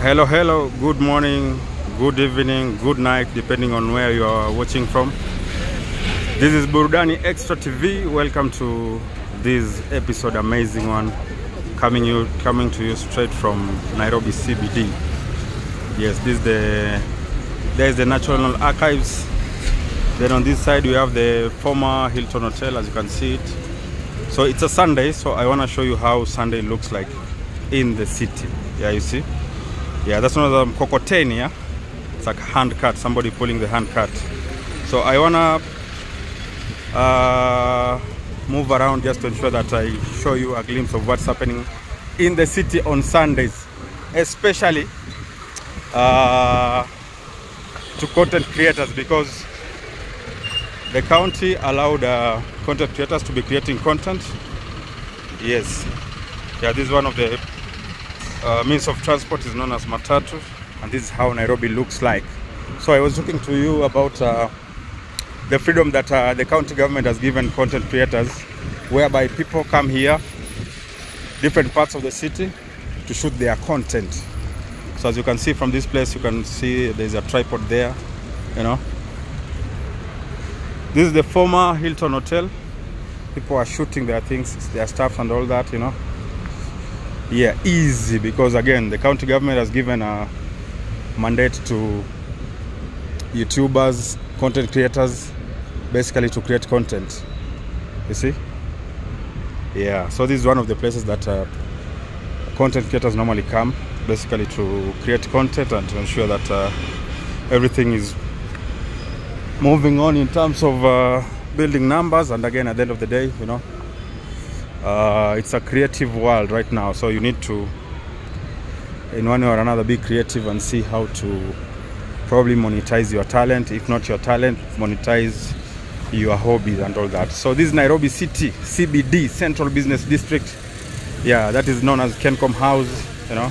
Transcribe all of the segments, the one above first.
Hello, hello, good morning, good evening, good night, depending on where you are watching from. This is Burudani Extra TV. Welcome to this episode, amazing one, coming you coming to you straight from Nairobi CBD. Yes, this is the there is the National Archives. Then on this side we have the former Hilton Hotel, as you can see it. So it's a Sunday, so I want to show you how Sunday looks like in the city. Yeah, you see. Yeah, that's one of the mkokoteni, yeah? It's like hand cart, somebody pulling the hand cart. So I wanna uh, move around just to ensure that I show you a glimpse of what's happening in the city on Sundays, especially uh, to content creators because the county allowed uh, content creators to be creating content. Yes, yeah, this is one of the uh, means of transport is known as matatu and this is how Nairobi looks like. So I was talking to you about uh, the freedom that uh, the county government has given content creators whereby people come here different parts of the city to shoot their content. So as you can see from this place you can see there's a tripod there, you know. This is the former Hilton Hotel. People are shooting their things, their stuff and all that, you know yeah easy because again the county government has given a mandate to youtubers content creators basically to create content you see yeah so this is one of the places that uh, content creators normally come basically to create content and to ensure that uh, everything is moving on in terms of uh, building numbers and again at the end of the day you know uh, it's a creative world right now so you need to in one way or another be creative and see how to probably monetize your talent if not your talent monetize your hobbies and all that so this is nairobi city cbd central business district yeah that is known as kencom house you know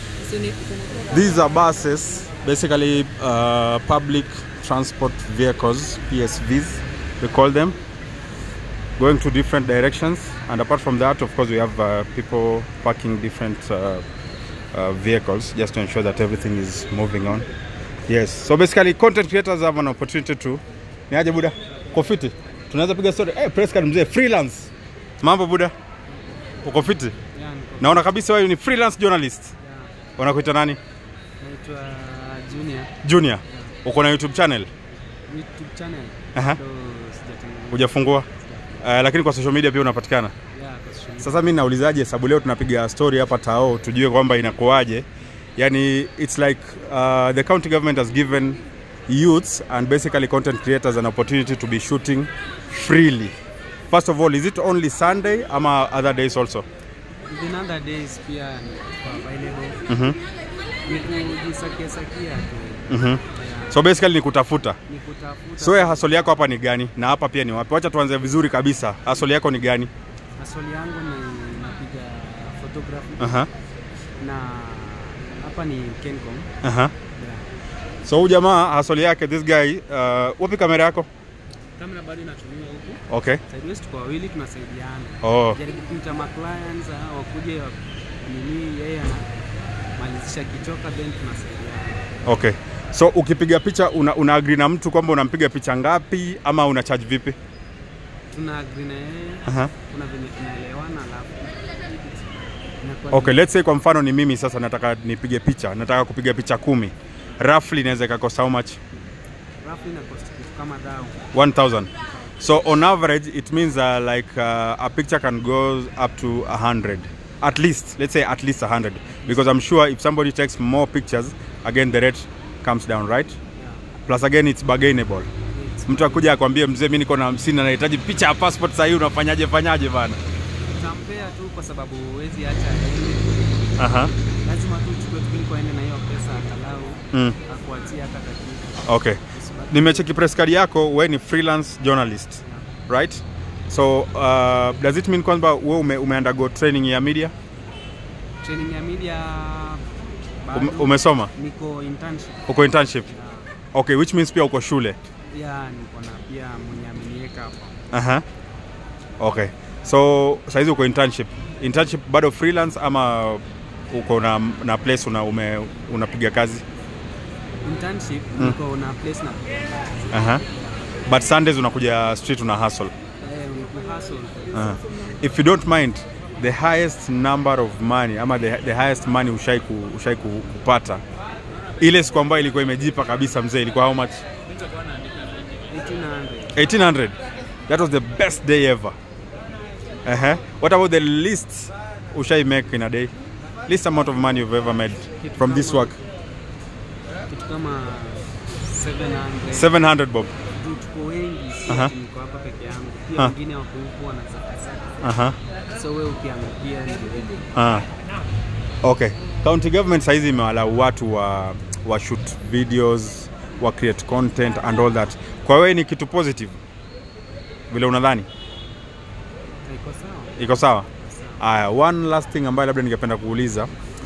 these are buses basically uh, public transport vehicles psvs we call them going to different directions and apart from that of course we have uh, people parking different uh, uh, vehicles just to ensure that everything is moving on yes so basically content creators have an opportunity to niaje buda kofiti tunaweza piga story hey, press card mzee freelance mambo buda uko fiti Yeah, niko- naona kabisa wewe ni freelance journalist yeah. wanakuita nani Naitwa Junior junior uko na youtube channel YouTube channel. Aha. Bado sijatengeneza. hujafungua uh, lakini kwa social media pia unapatikana Yeah, kwa social media. Sasa mi naulizaje, sababu leo tunapiga story hapa Tao, tujue kwamba inakuwaje. Yani it's like uh, the county government has given youths and basically content creators an opportunity to be shooting freely. First of all, is it only Sunday ama other days also? Even other days pia niko available. Mhm. Ni kujisakia sakia tu. Mhm. Yeah. So basically ni kutafuta. Ni kutafuta. So ya hasoli yako hapa ni gani na hapa pia ni wapi? Wacha tuanze vizuri kabisa. Hasoli yako ni gani? Maswali yangu ni napiga photography Aha. na hapa ni Kencom. Aha. Yeah. So huyu jamaa hasoli yake this guy uh, wapi kamera yako? Kamera bado inatumiwa huku. Okay. Sideways tuko wawili tunasaidiana. Oh. jaribu kumta ma clients ah, wakuje wa- nini yeye anamalizisha kichoka then tunasaidiana Okay. So ukipiga picha una, una agree na mtu kwamba unampiga picha ngapi ama una charge vipi? tuna agree na yeye Aha. kuna venye tunaelewana alafu inakuwa Okay, ni- let's say kwa mfano ni mimi sasa nataka nipige picha, nataka kupiga picha kumi. Roughly inaweza ikakosa how much? roughly ina cost kitu kama dau 1000. So on average it means uh, like uh, a picture can go up to 100. At least, let's say at least 100 because I'm sure if somebody takes more pictures, again the rate comes down, right? yeah. Plus again it's bargainable. It's- Mtu akuja akwambie mzee, mimi niko na 50 na nahitaji picha ya passport sasa hii unafanyaje fanyaje bana? utampea tu kwa sababu huwezi acha aende Aha. lazima tu uchukue tu kuliko aende na hiyo pesa angalau Mm. akuachie hata dakika Okay. Usibaki- Nimecheki press card yako, we ni freelance journalist, yeah. right? So uh, does it mean kwamba we ume, ume undergo training ya media? training ya media bado Ume, umesoma? niko internship Uko internship? yeah. Okay, which means pia uko shule. pia niko na pia mwenye ameniweka hapo Aha. Okay. So saizi uko internship. Internship bado freelance ama uko na, na place una, ume, unapiga kazi Internship niko na place na uh-huh. but Sundays unakuja street una hustle eh, ni hustle. uh-huh. if you don't mind the highest number of money ama the, the highest money ushai, ku, ushai ku, kupata ile siku ambayo ilikuwa imejipa kabisa mzee ilikuwa how much 1800. 1800 that was the best day ever uh-huh. what about the least ushai make in a day least amount of money you've ever made Kitu from this kama- work Kitu kama 700. 700 bob Juu tuko wengi, si Aha. ati niko hapa peke yangu. Pia Ah. wengine wako huku wanasaka uh-huh. so wewe ukiangukia ndio Ah. Okay. County government saizi imewalau watu wa, wa shoot videos, wa create content and all that. Kwa wewe ni kitu positive vile unadhani iko sawa. iko sawa? Aya, one last thing ambayo labda ningependa kuuliza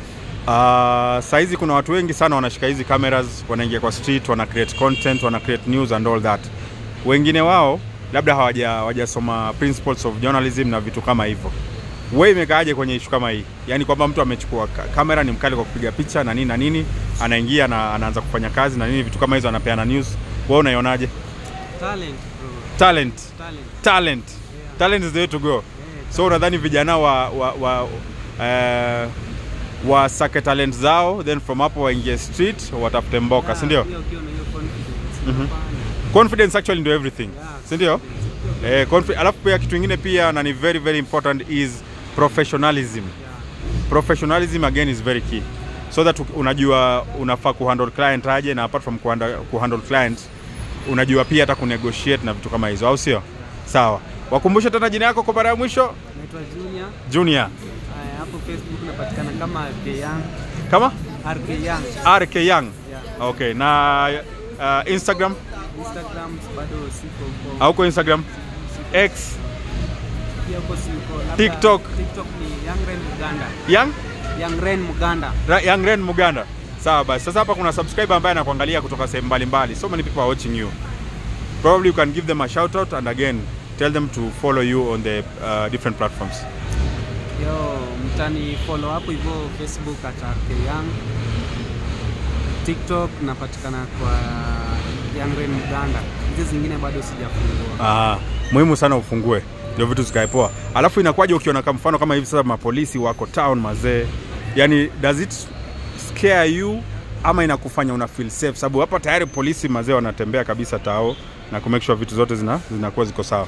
uh, saizi kuna watu wengi sana wanashika hizi cameras, wanaingia kwa street, wana create content, wana create news and all that. Wengine wao labda hawaja hawajasoma principles of journalism na vitu kama hivyo. Wewe imekaaje kwenye ishu kama hii? Yaani kwamba mtu amechukua ka- kamera, ni mkali kwa kupiga picha na nini na nini, anaingia na anaanza kufanya kazi na nini, vitu kama hizo, anapeana news. Wewe unaionaje? Talent bro. Talent, Talent. talent, talent is the way to go. Eh, So unadhani vijana wa wa, wa eh, wasake talent zao then from hapo waingie street watafute mboka, yeah, si ndio? pia ukiwa na hiyo confidence, Mhm. unafanya. Confidence actually ndio everything, Yeah, si ndio? Eh, confi- alafu pia kitu kingine pia na ni very very important is professionalism. Yeah. Professionalism again is very key so that u- unajua unafaa kuhandle client aje, na apart from kuhandle, kuhandle client unajua pia hata kunegotiate na vitu kama hizo, au sio? Sawa, wakumbushe tena jina yako kwa mara ya mwisho. Naitwa Junior. Junior Aya, hapo Facebook napatikana kama RK Young. kama RK Young. RK Young. Yeah. Okay, na uh, Instagram Instagram bado siko huko. hauko Instagram? X Pia huko siko. Labda TikTok. TikTok ni Young Ren Muganda. Young Young Ren Muganda. Ra- Young Ren Muganda. Sawa basi. Sasa hapa kuna subscriber ambaye anakuangalia kutoka sehemu mbalimbali. So many people are watching you. Probably you can give them a shout out and again tell them to follow you on the uh, different platforms. Yo, mtani follow hapo hivyo Facebook at RK Young. TikTok napatikana kwa Young Ren Muganda. Hizi zingine bado sijafungua. Ah, muhimu sana ufungue ndio vitu zikae poa. Alafu inakuwaje ukiona kama mfano kama hivi sasa mapolisi wako town mazee, yani does it scare you ama inakufanya una feel safe? Sababu hapa tayari polisi mazee wanatembea kabisa tao na ku make sure vitu zote zina zinakuwa ziko sawa.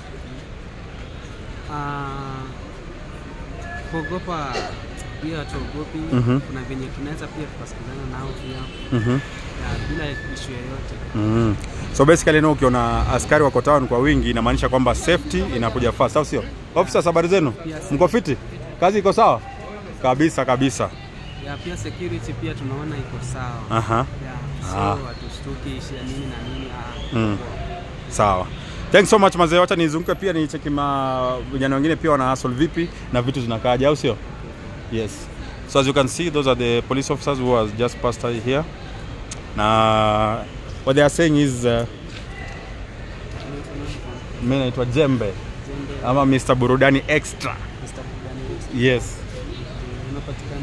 Ah, kuogopa pia hatuogopi. Mhm. Kuna venye tunaweza pia tukasikizana nao pia Mhm. ya, bila ishu yoyote. Mm. So basically no, ukiona askari wako town kwa wingi inamaanisha kwamba safety inakuja first, au sio? Officers, habari zenu? Yes. Mko fiti? Kazi iko sawa? Kabisa kabisa. Ya, pia security pia tunaona iko sawa. Aha. Ya, so Ah. hatushtuki shida nini na nini. ah, Mm. poa. Sawa. Thanks so much mazee, wacha nizunguke pia nicheki ma vijana wengine pia wana hustle vipi na vitu zinakaaje, au sio? Yes. So as you can see those are the police officers who has just passed here. Na what they are saying is uh, mimi naitwa Jembe Zembe, ama Mr. Burudani Extra. Mr. Bugani, Yes. unapatikana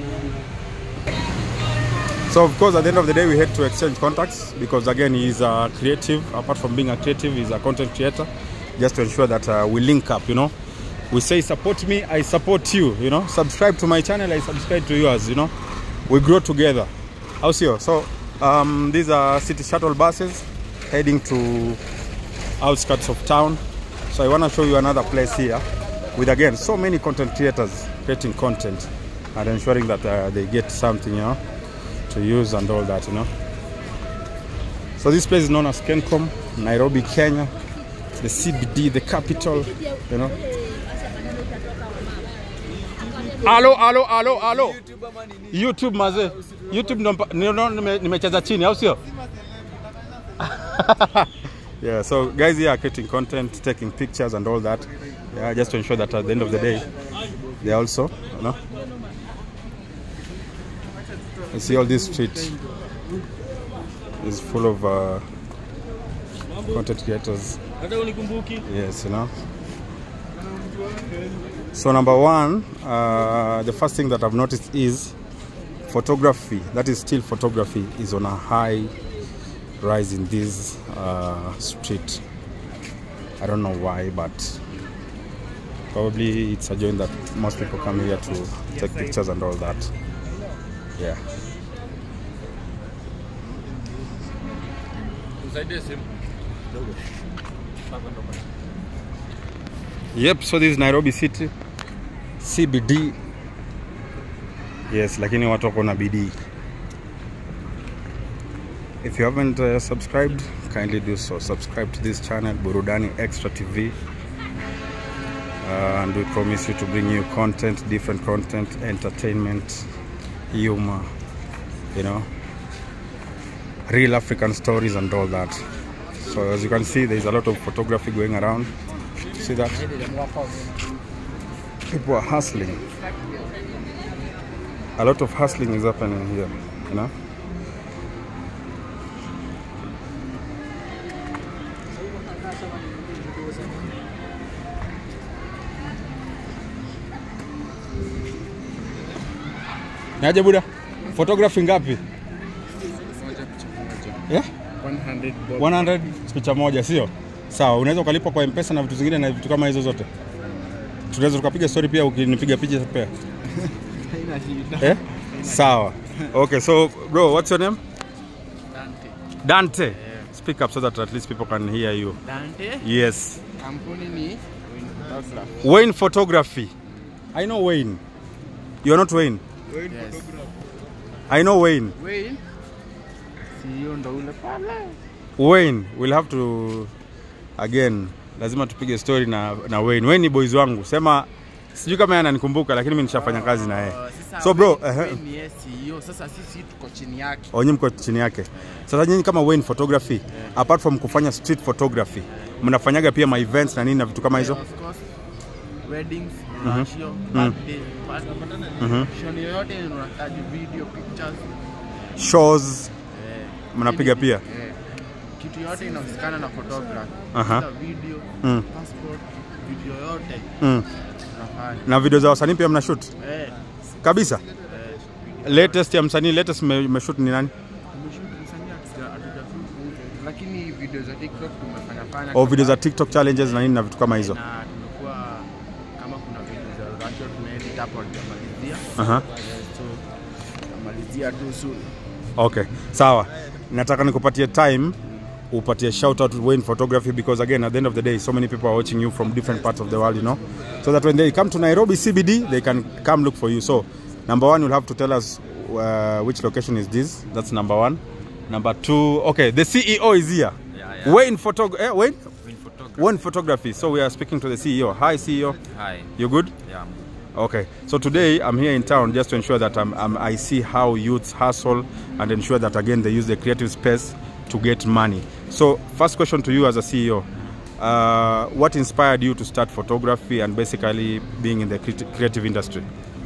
So of course, at the end of the day, we had to exchange contacts because again, he's a creative. Apart from being a creative, he's a content creator. Just to ensure that uh, we link up, you know. We say support me, I support you. You know, subscribe to my channel, I subscribe to yours. You know, we grow together. How's here? So um, these are city shuttle buses heading to outskirts of town. So I want to show you another place here with again so many content creators creating content and ensuring that uh, they get something, you know to use and all that, you know. So this place is known as Kencom, Nairobi, Kenya, the CBD, the capital, you know. Alo, alo, alo, alo. YouTube maze. YouTube ndo mpa- ndio ndo nime- nimecheza chini au sio? yeah, so guys here are creating content, taking pictures and all that. Yeah, just to ensure that at the end of the day, they also, you know, you see all this street is full of uh, content creators. Yes, you know. So number one, uh, the first thing that I've noticed is photography, that is still photography, is on a high rise in this uh, street. I don't know why, but probably it's a joint that most people come here to take pictures and all that. Yeah. Yep, so this is Nairobi City CBD. Yes, lakini watu wako na bidii. If you haven't uh, subscribed, kindly do so. Subscribe to this channel, Burudani Extra TV. Uh, and we promise you to bring you content, different content, entertainment, humor, you know, real African stories and all that. So as you can see, there is a lot of photography going around. See that? People are hustling. A lot of hustling is happening here, you know. Naje buda? Photography ngapi? Yeah? 100 bob. 100 picha moja, sio? Sawa, unaweza ukalipa kwa M-Pesa na vitu zingine na vitu kama hizo zote. Tunaweza tukapiga story pia ukinipiga picha pia. Haina shida. Eh? Sawa. Okay, so bro, what's your name? Dante. Dante. Speak up so that at least people can hear you. Dante. Yes. Kampuni ni Win Photography. Wayne Photography. I know Wayne. You're not Wayne. Yes. I know Wayne. Wayne. CEO ndo ule pale. Wayne, we'll have to again, lazima tupige story na, na Wayne. Wayne ni boys wangu. Sema sijui kama yeye ananikumbuka lakini mimi nishafanya kazi na yeye. Uh, sasa So bro, Wayne- ehe. Wayne ni yeye CEO. Sasa sisi tuko chini yake. Onyi mko chini yake. Sasa nyinyi kama Wayne Photography, apart from kufanya street photography, mnafanyaga pia ma events na nini na vitu kama hizo? Of course. Weddings, ratio, birthday, party. Shoni yoyote unahitaji video, pictures. Shows eh, mnapiga pia? eh, kitu yote inahusikana na photography. Aha. Kila video, Mm. passport, video yote Mm. tunafanya. Na video za wasanii pia mnashoot? Eh, Kabisa. eh, Latest ya msanii latest me- mmeshoot ni nani? tumeshoot msanii hatuja- hatujashoot, lakini video za TikTok tumefanya fanya Au video za kama- TikTok challenges na nini na vitu kama hizo? na tumekuwa kama kuna video za Russia tumeedit hapo hatujamalizia. Aha. Eh, so tutamalizia tu soon. Okay, sawa. Nataka nikupatie time upatie shout out to Wayne Photography because again at the end of the day so many people are watching you from different parts of the world, you know. So that when they come to Nairobi CBD, they can come look for you. So, number one, you'll have to tell us uh, which location is this. That's number one. Number two, okay, the CEO is here. Yeah, yeah. Wayne Photog eh, Wayne? Win photography. Wayne Photography. So we are speaking to the CEO. Hi CEO. Hi. You good? Yeah. I'm good. Okay, so today I'm here in town just to ensure that I'm, I'm, I see how youths hustle and ensure that again they use the creative space to get money. So, first question to you as a CEO uh, what inspired you to start photography and basically being in the cre- creative industry?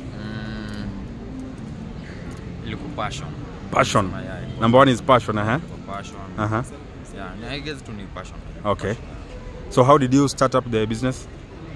Ilikuwa passion. Passion. Yeah, yeah, ilikuwa Number one is passion, uh huh. passion. Uh huh. Yeah, I guess tu ni passion. Okay. So, how did you start up the business?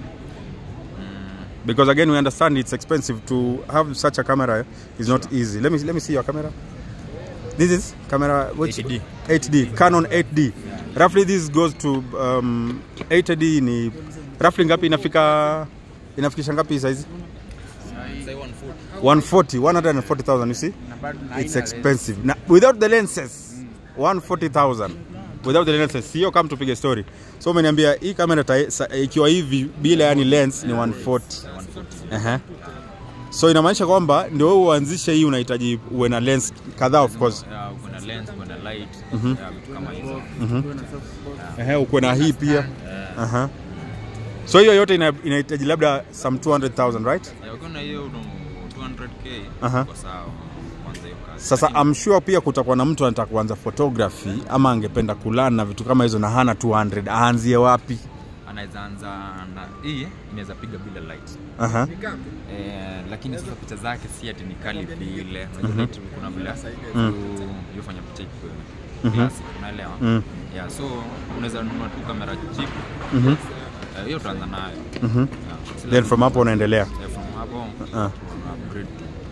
Because again, we understand it's expensive to have such a camera is not easy. Let me let me see your camera. This is camera which 8D. 8D Canon 8D. Roughly this goes to um, 8D ni roughly ngapi inafika inafikisha ngapi size? Say 140. 140 140,000 you see? Na bado na It's haina expensive. Na, without the lenses 140,000 without the lenses. Sio kama tupige story. So umeniambia hii kamera ta- sa- ikiwa hivi bila yani lens ni 140. 140. Aha. So inamaanisha kwamba ndio wewe uanzishe hii unahitaji uwe na lens kadhaa of course. Yeah, kuna lens, kuna light. Yeah, vitu kama hizo. Ehe, uko na hii pia. Aha. So hiyo yote ina- inahitaji labda some 200,000 right? Yeah, ukiwa na hiyo uno 200k Aha. kwa sawa. Kwanza hiyo kazi. Sasa I'm sure pia kutakuwa na mtu anataka kuanza photography ama angependa kulana na vitu kama hizo na hana 200 aanzie wapi? anaweza anza na hii inaweza piga bila light. Aha. Eh, lakini sasa picha zake si ati ni kali vile. Unajua light kuna vile mm. yofanya picha ikuwe classic, unaelewa? Mm. Yeah, so unaweza nunua tu kamera cheap. Mhm. Eh, hiyo utaanza nayo. Mhm. Yeah, si Then from hapo unaendelea. lazima- eh, from hapo Ah. tuna upgrade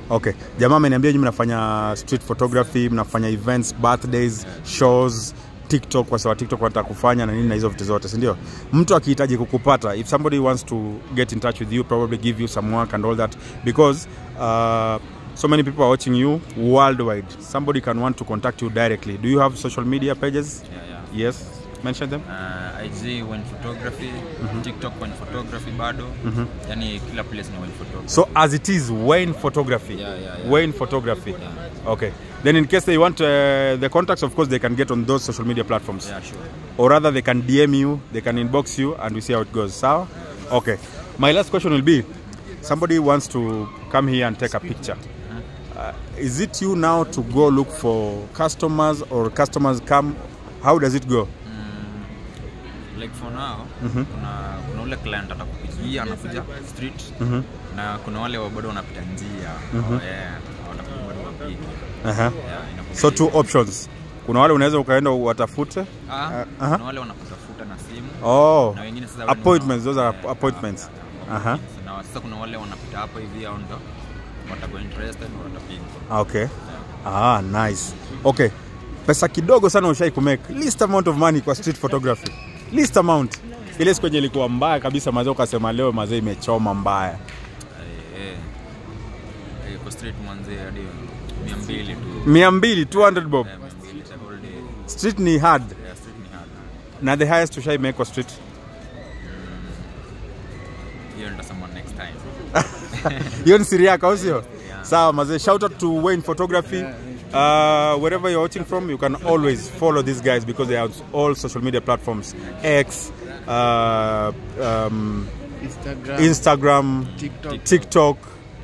Okay. Jamaa ameniambia nyinyi mnafanya street photography, mnafanya events, birthdays, shows, TikTok kwa sababu TikTok wanataka kufanya na nini na hizo vitu zote, si ndio? Mtu akihitaji kukupata, if somebody wants to get in touch with you, probably give you some work and all that because uh, so many people are watching you worldwide. Somebody can want to contact you directly. Do you have social media pages? Yeah, yeah. Yes. Mention them. Uh, IG when photography, TikTok when photography bado. Yani kila place ni when photography. So as it is, Wayne Photography. Yeah, yeah, yeah. Wayne Photography. Okay. Then in case they want uh, the contacts, of course, they can get on those social media platforms. Yeah, sure. Or rather, they can DM you, they can inbox you, and we see how it goes. Sawa? Okay. My last question will be, somebody wants to come here and take a picture. Uh, is it you now to go look for customers or customers come? How does it go? like for now kuna, kuna ule client atakupigia anakuja street na kuna wale wa bado wanapita njia yeah, watakuja bado wapige Uh-huh. yeah, inakuwa So hivyo. two options. Kuna wale unaweza ukaenda watafute. ah, aha. kuna wale wanakutafuta na simu Oh. na wengine sasa wale ni Appointments, wana- those are yeah, appointments. yeah, Aha. na sasa kuna wale wanapita hapo hivi au ndo watakuwa interested na watapiga Okay. Ah, nice. Okay. Pesa kidogo sana ushai kumake. Least amount of money kwa street photography. Least amount. Ile siku yenye ilikuwa mbaya kabisa mazee ukasema leo mazee imechoma mbaya. eh, eh. Eh, kwa street mwanze hadi 200 tu 200, 200 bob. Eh, 200 the whole day Street ni hard. yeah, street ni hard Na the highest ushai make kwa street. hiyo nitasema next time Hiyo ni siri yako au sio? Sawa mazee, shout out to Wayne Photography. Uh, wherever you're watching from, you can always follow these guys because they are on all social media platforms. X, uh, um, Instagram, Instagram, TikTok, TikTok,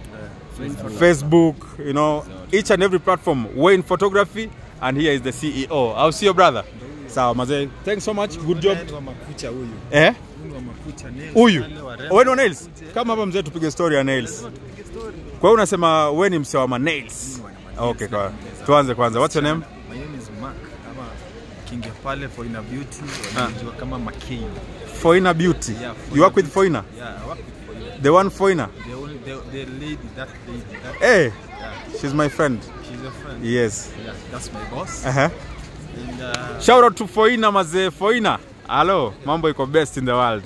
Facebook, you know, each and every platform. Wayne Photography, and here is the CEO. I'll see your brother. Sawa mazee, thanks so much, good job. wa makucha huyu Eh? Huyu wa makucha nails, Huyu wale warembo. wewe ndo nails? Kama hapa mzee, tupige story ya nails. Kwa hiyo unasema wewe ni msewa ma nails? Okay, kwa tuanze kwanza. What's your name? My name is Mark ama kingia pale Foina Beauty wanajua kama McCain. Foina Beauty. Yeah, You work with Foina? Yeah, I work with Foina. The one Foina? The only the, the lady that lady that Hey, yeah, she's my friend. she's your friend. Yes. Yeah, that's my boss. Uh-huh. And uh, Shout out to Foina mazee. Foina. Hello, mambo iko best in the world.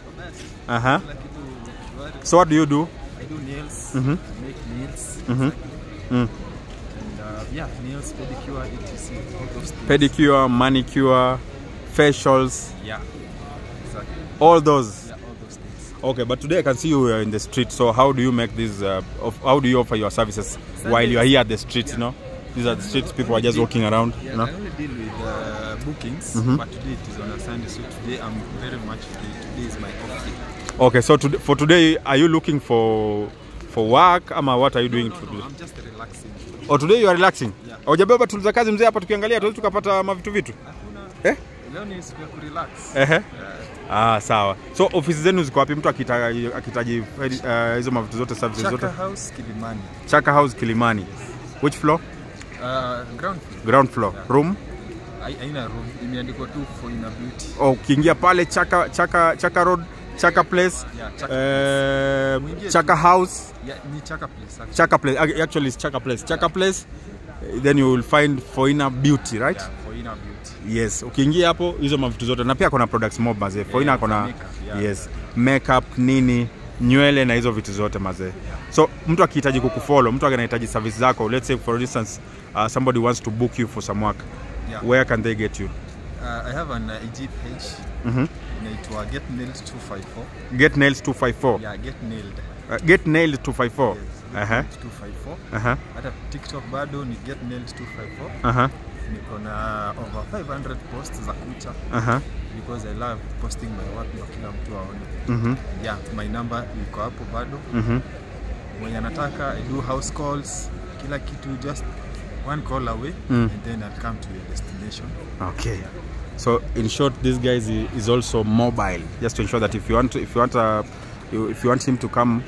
Uh-huh. kila kitu shwari. So what do you do? I do nails, Mhm. I make nails. Mhm. Mm. And uh, yeah, nails, pedicure, etc. All those things. Pedicure, manicure, facials, Yeah. Exactly. all those. Yeah, all those things. Okay, but today I can see you are in the street. So how do you make this? Uh, of, how do you offer your services while you are here at the streets? You know, these are the streets. People are just walking around. Yeah, You know. I only deal with uh, bookings, but today it is on a Sunday, so today I'm very much free. Today is my off day. Okay, so to, for today, are you looking for for work? Ama what are you doing No, today? no, I'm just relaxing. Oh, today you are relaxing. Yeah. Hujabeba tools za kazi mzee hapa tukiangalia tuwezi tukapata mavitu vitu. Hakuna. Eh? Leo ni siku ya kurelax. Ehe. Ah, sawa. So ofisi zenu ziko wapi? Mtu akita- akihitaji uh, hizo mavitu zote services zote. Chaka House, Kilimani. Chaka House Kilimani. Which floor? Uh, ground floor. Ground floor. Room? Hai- Haina room. Imeandikwa tu for inner beauty. Oh, ukiingia pale Chaka Chaka Chaka Road, Chaka Place, Yeah, Chaka eh, Mwingie Chaka House, Yeah, ni Chaka place. Actually. Chaka Place. Ac- Actually, it's Chaka Place. Chaka Place. eh, Then you will find Foina Beauty, right? Yeah, for inner beauty. Yes, ukiingia hapo hizo mavitu zote na pia kuna products mob mazee. Foina Yeah, kuna makeup, yeah. yes, makeup nini, nywele na hizo vitu zote mazee. So mtu akihitaji kukufollow, mtu anahitaji service zako, let's say for instance uh, somebody wants to book you for some work. Yeah. Where can they get you? Uh, I have an uh, IG page. Mhm. Inaitwa Get Nailed 254. Get Nails 254. Yeah, Get Nailed. Uh, get Nailed 254. Yes, Get Aha. Nailed 254. Aha. hata tiktok bado ni get nailed 254 Aha. niko na over 500 posts za kucha Aha. because i love posting my work ndio kila mtu aone Mhm. yeah my number iko hapo bado Mhm. mwenye anataka i do house calls kila kitu just one call away Mm. and then i'll come to your destination Okay. So in short, this guy is, is also mobile, just to ensure that if you want, to, if you want, uh, you, if you want him to come,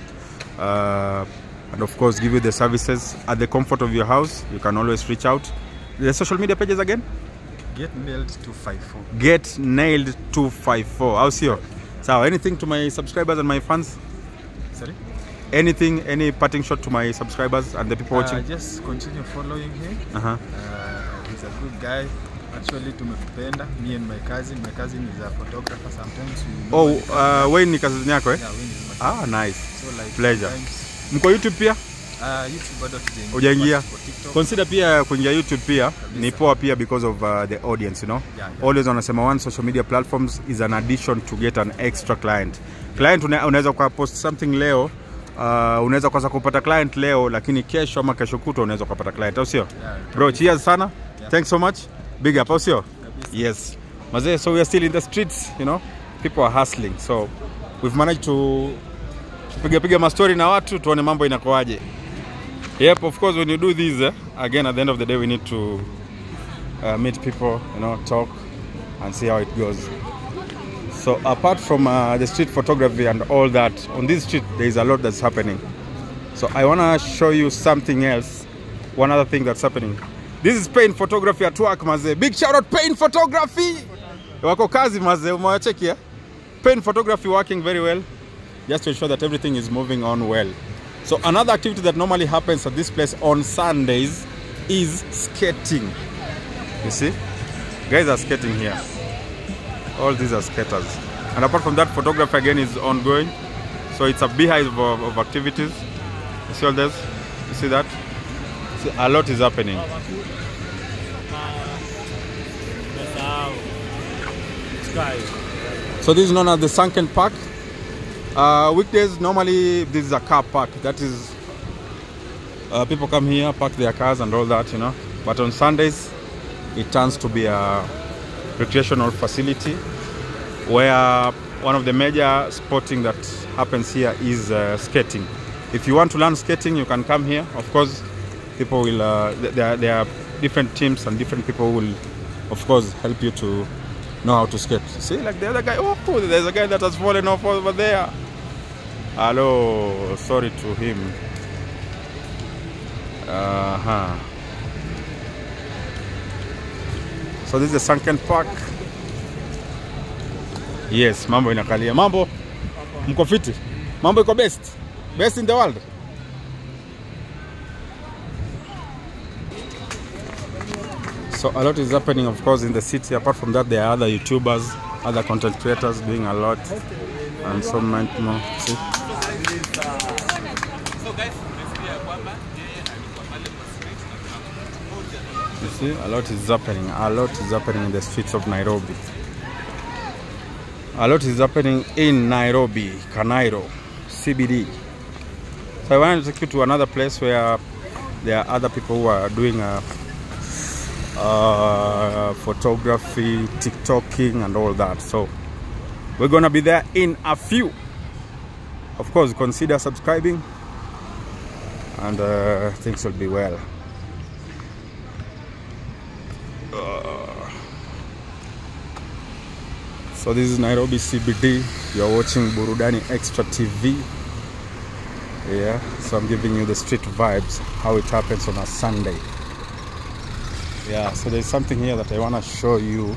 uh, and of course give you the services at the comfort of your house, you can always reach out. The social media pages again? get nailed 254 Get nailed 254. How's your? So anything to my subscribers and my fans? sorry anything any parting shot to my subscribers and the people Uh, watching just continue following him. uh-huh. Uh, he's a good guy. Actually, tumekupenda. Me and my cousin. My cousin is a photographer. Sometimes we. oh normally- uh, Wayne ni kazi yako eh Yeah, Wayne is my ah nice So like Pleasure. sometimes- mko youtube pia Uh, YouTube bado hatujaingia. Hujaingia? Tuko TikTok. consider pia kuingia youtube pia ni poa pia because of uh, the audience you know Yeah, yeah. always wanasema one social media platforms is an addition to get an extra client client una, unaweza kwa post something leo uh, unaweza kwanza kupata client leo lakini kesho ama kesho kutwa unaweza kupata client au sio Yeah, bro cheers sana thanks so much big up au sio yes mazee so we are still in the streets you know people are hustling so we've managed to kupiga piga mastori na watu tuone mambo inakoaje Yep, of course, when you do this, eh, again, at the end of the day, we need to uh, meet people, you know, talk and see how it goes. So, apart from uh, the street photography and all that, on this street, there is a lot that's happening. So, I want to show you something else, one other thing that's happening. This is Pain Photography at work, maze. Big shout out, Pain Photography! Wako kazi, maze, umewacheki, eh? Pain Photography working very well just to ensure that everything is moving on well. So another activity that normally happens at this place on Sundays is skating. You see, guys are skating here. All these are skaters. And apart from that, photography again is ongoing. So it's a beehive of, of activities. You see all this? You see that? See, a lot is happening. So this is known as the Sunken Park. Uh, weekdays normally this is a car park. That is, uh, people come here, park their cars and all that, you know. But on Sundays, it turns to be a recreational facility where one of the major sporting that happens here is uh, skating. If you want to learn skating, you can come here. Of course, people will. Uh, th- there, are- there are different teams and different people will, of course, help you to know how to skate. See, like the other guy. Oh, there's a guy that has fallen off over there. Hello, sorry to him. Uh huh. So this is the Sunken Park. Yes, mambo inakalia. Mambo mko fiti? Mambo iko best? Best in the world? So a lot is happening of course in the city. Apart from that there are other YouTubers, other content creators doing a lot and so much more. See? You see, a lot is happening. A lot is happening in the streets of Nairobi. A lot is happening in Nairobi, Kanairo, CBD. So I wanted to take you to another place where there are other people who are doing uh, uh, photography, TikToking, and all that. So we're gonna be there in a few. Of course, consider subscribing, and uh, things will be well. So this is Nairobi CBD. You're watching Burudani Extra TV. Yeah, so I'm giving you the street vibes, how it happens on a Sunday. Yeah, so there's something here that I want to show you.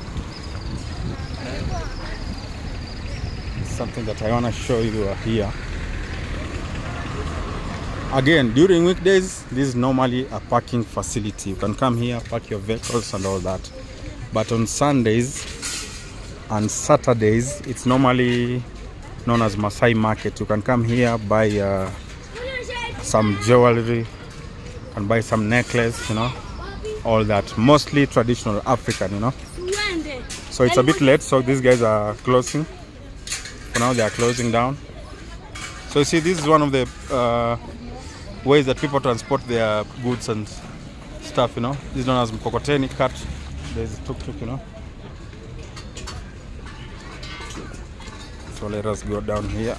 Something that I want to show you here. Again, during weekdays, this is normally a parking facility. You can come here, park your vehicles and all that. But on Sundays, and Saturdays it's normally known as Masai Market. You can come here buy uh, some jewelry and buy some necklace, you know, all that. Mostly traditional African, you know. So it's a bit late, so these guys are closing. For now, they are closing down. So you see, this is one of the uh, ways that people transport their goods and stuff, you know. This is known as mkokoteni cart. There's a tuk-tuk, you know. So let us go down here.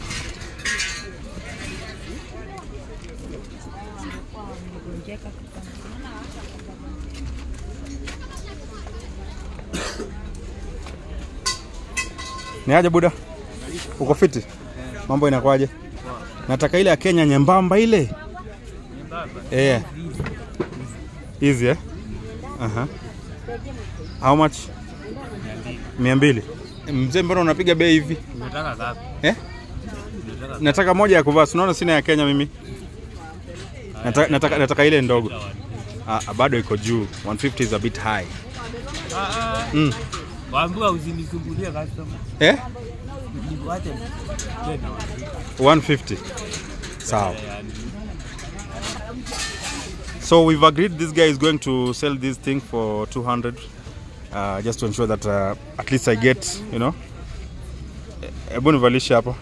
Ni aje buda? Uko fiti? Mambo inakwaje? Nataka ile ya Kenya nyembamba ile. Eh. Easy eh? Aha. How much? Mia mbili. Mzee, mbona unapiga bei hivi? Unataka ngapi? Eh? nataka moja ya kuvaa sinaona sina ya kenya mimi nataka, nataka, nataka ile ndogo ah, bado iko juu 150 is a bit high mm. Waambiwa usinisumbulie customer. eh? Niwache tena. 150 sawa so we've agreed this guy is going to sell this thing for 200 uh, just to ensure that uh, at least i get you know hebu nivalishe hapa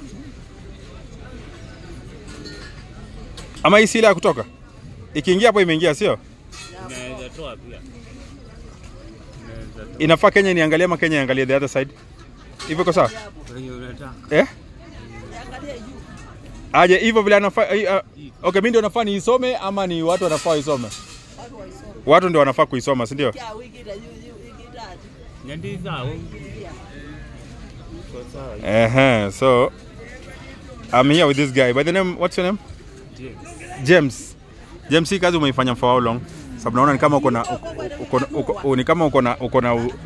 ama hii si ile ya kutoka ikiingia hapo imeingia sio Naweza toa pia. Naweza toa. inafaa kenya niangalie ama kenya iangalie the other side hivyo iko sawa Wenye unataka. eh? aje hivyo vile anafaa uh, okay, mi ndio nafaa niisome ama ni watu wanafaa waisome watu ndio wanafaa kuisoma si ndio Nyandiza au uh-huh. so I'm here with this guy by the name what's your name James. James James hii kazi umeifanya for how long sababu naona ni kama uko na uko, uko, uko, ni kama uko na uko na u...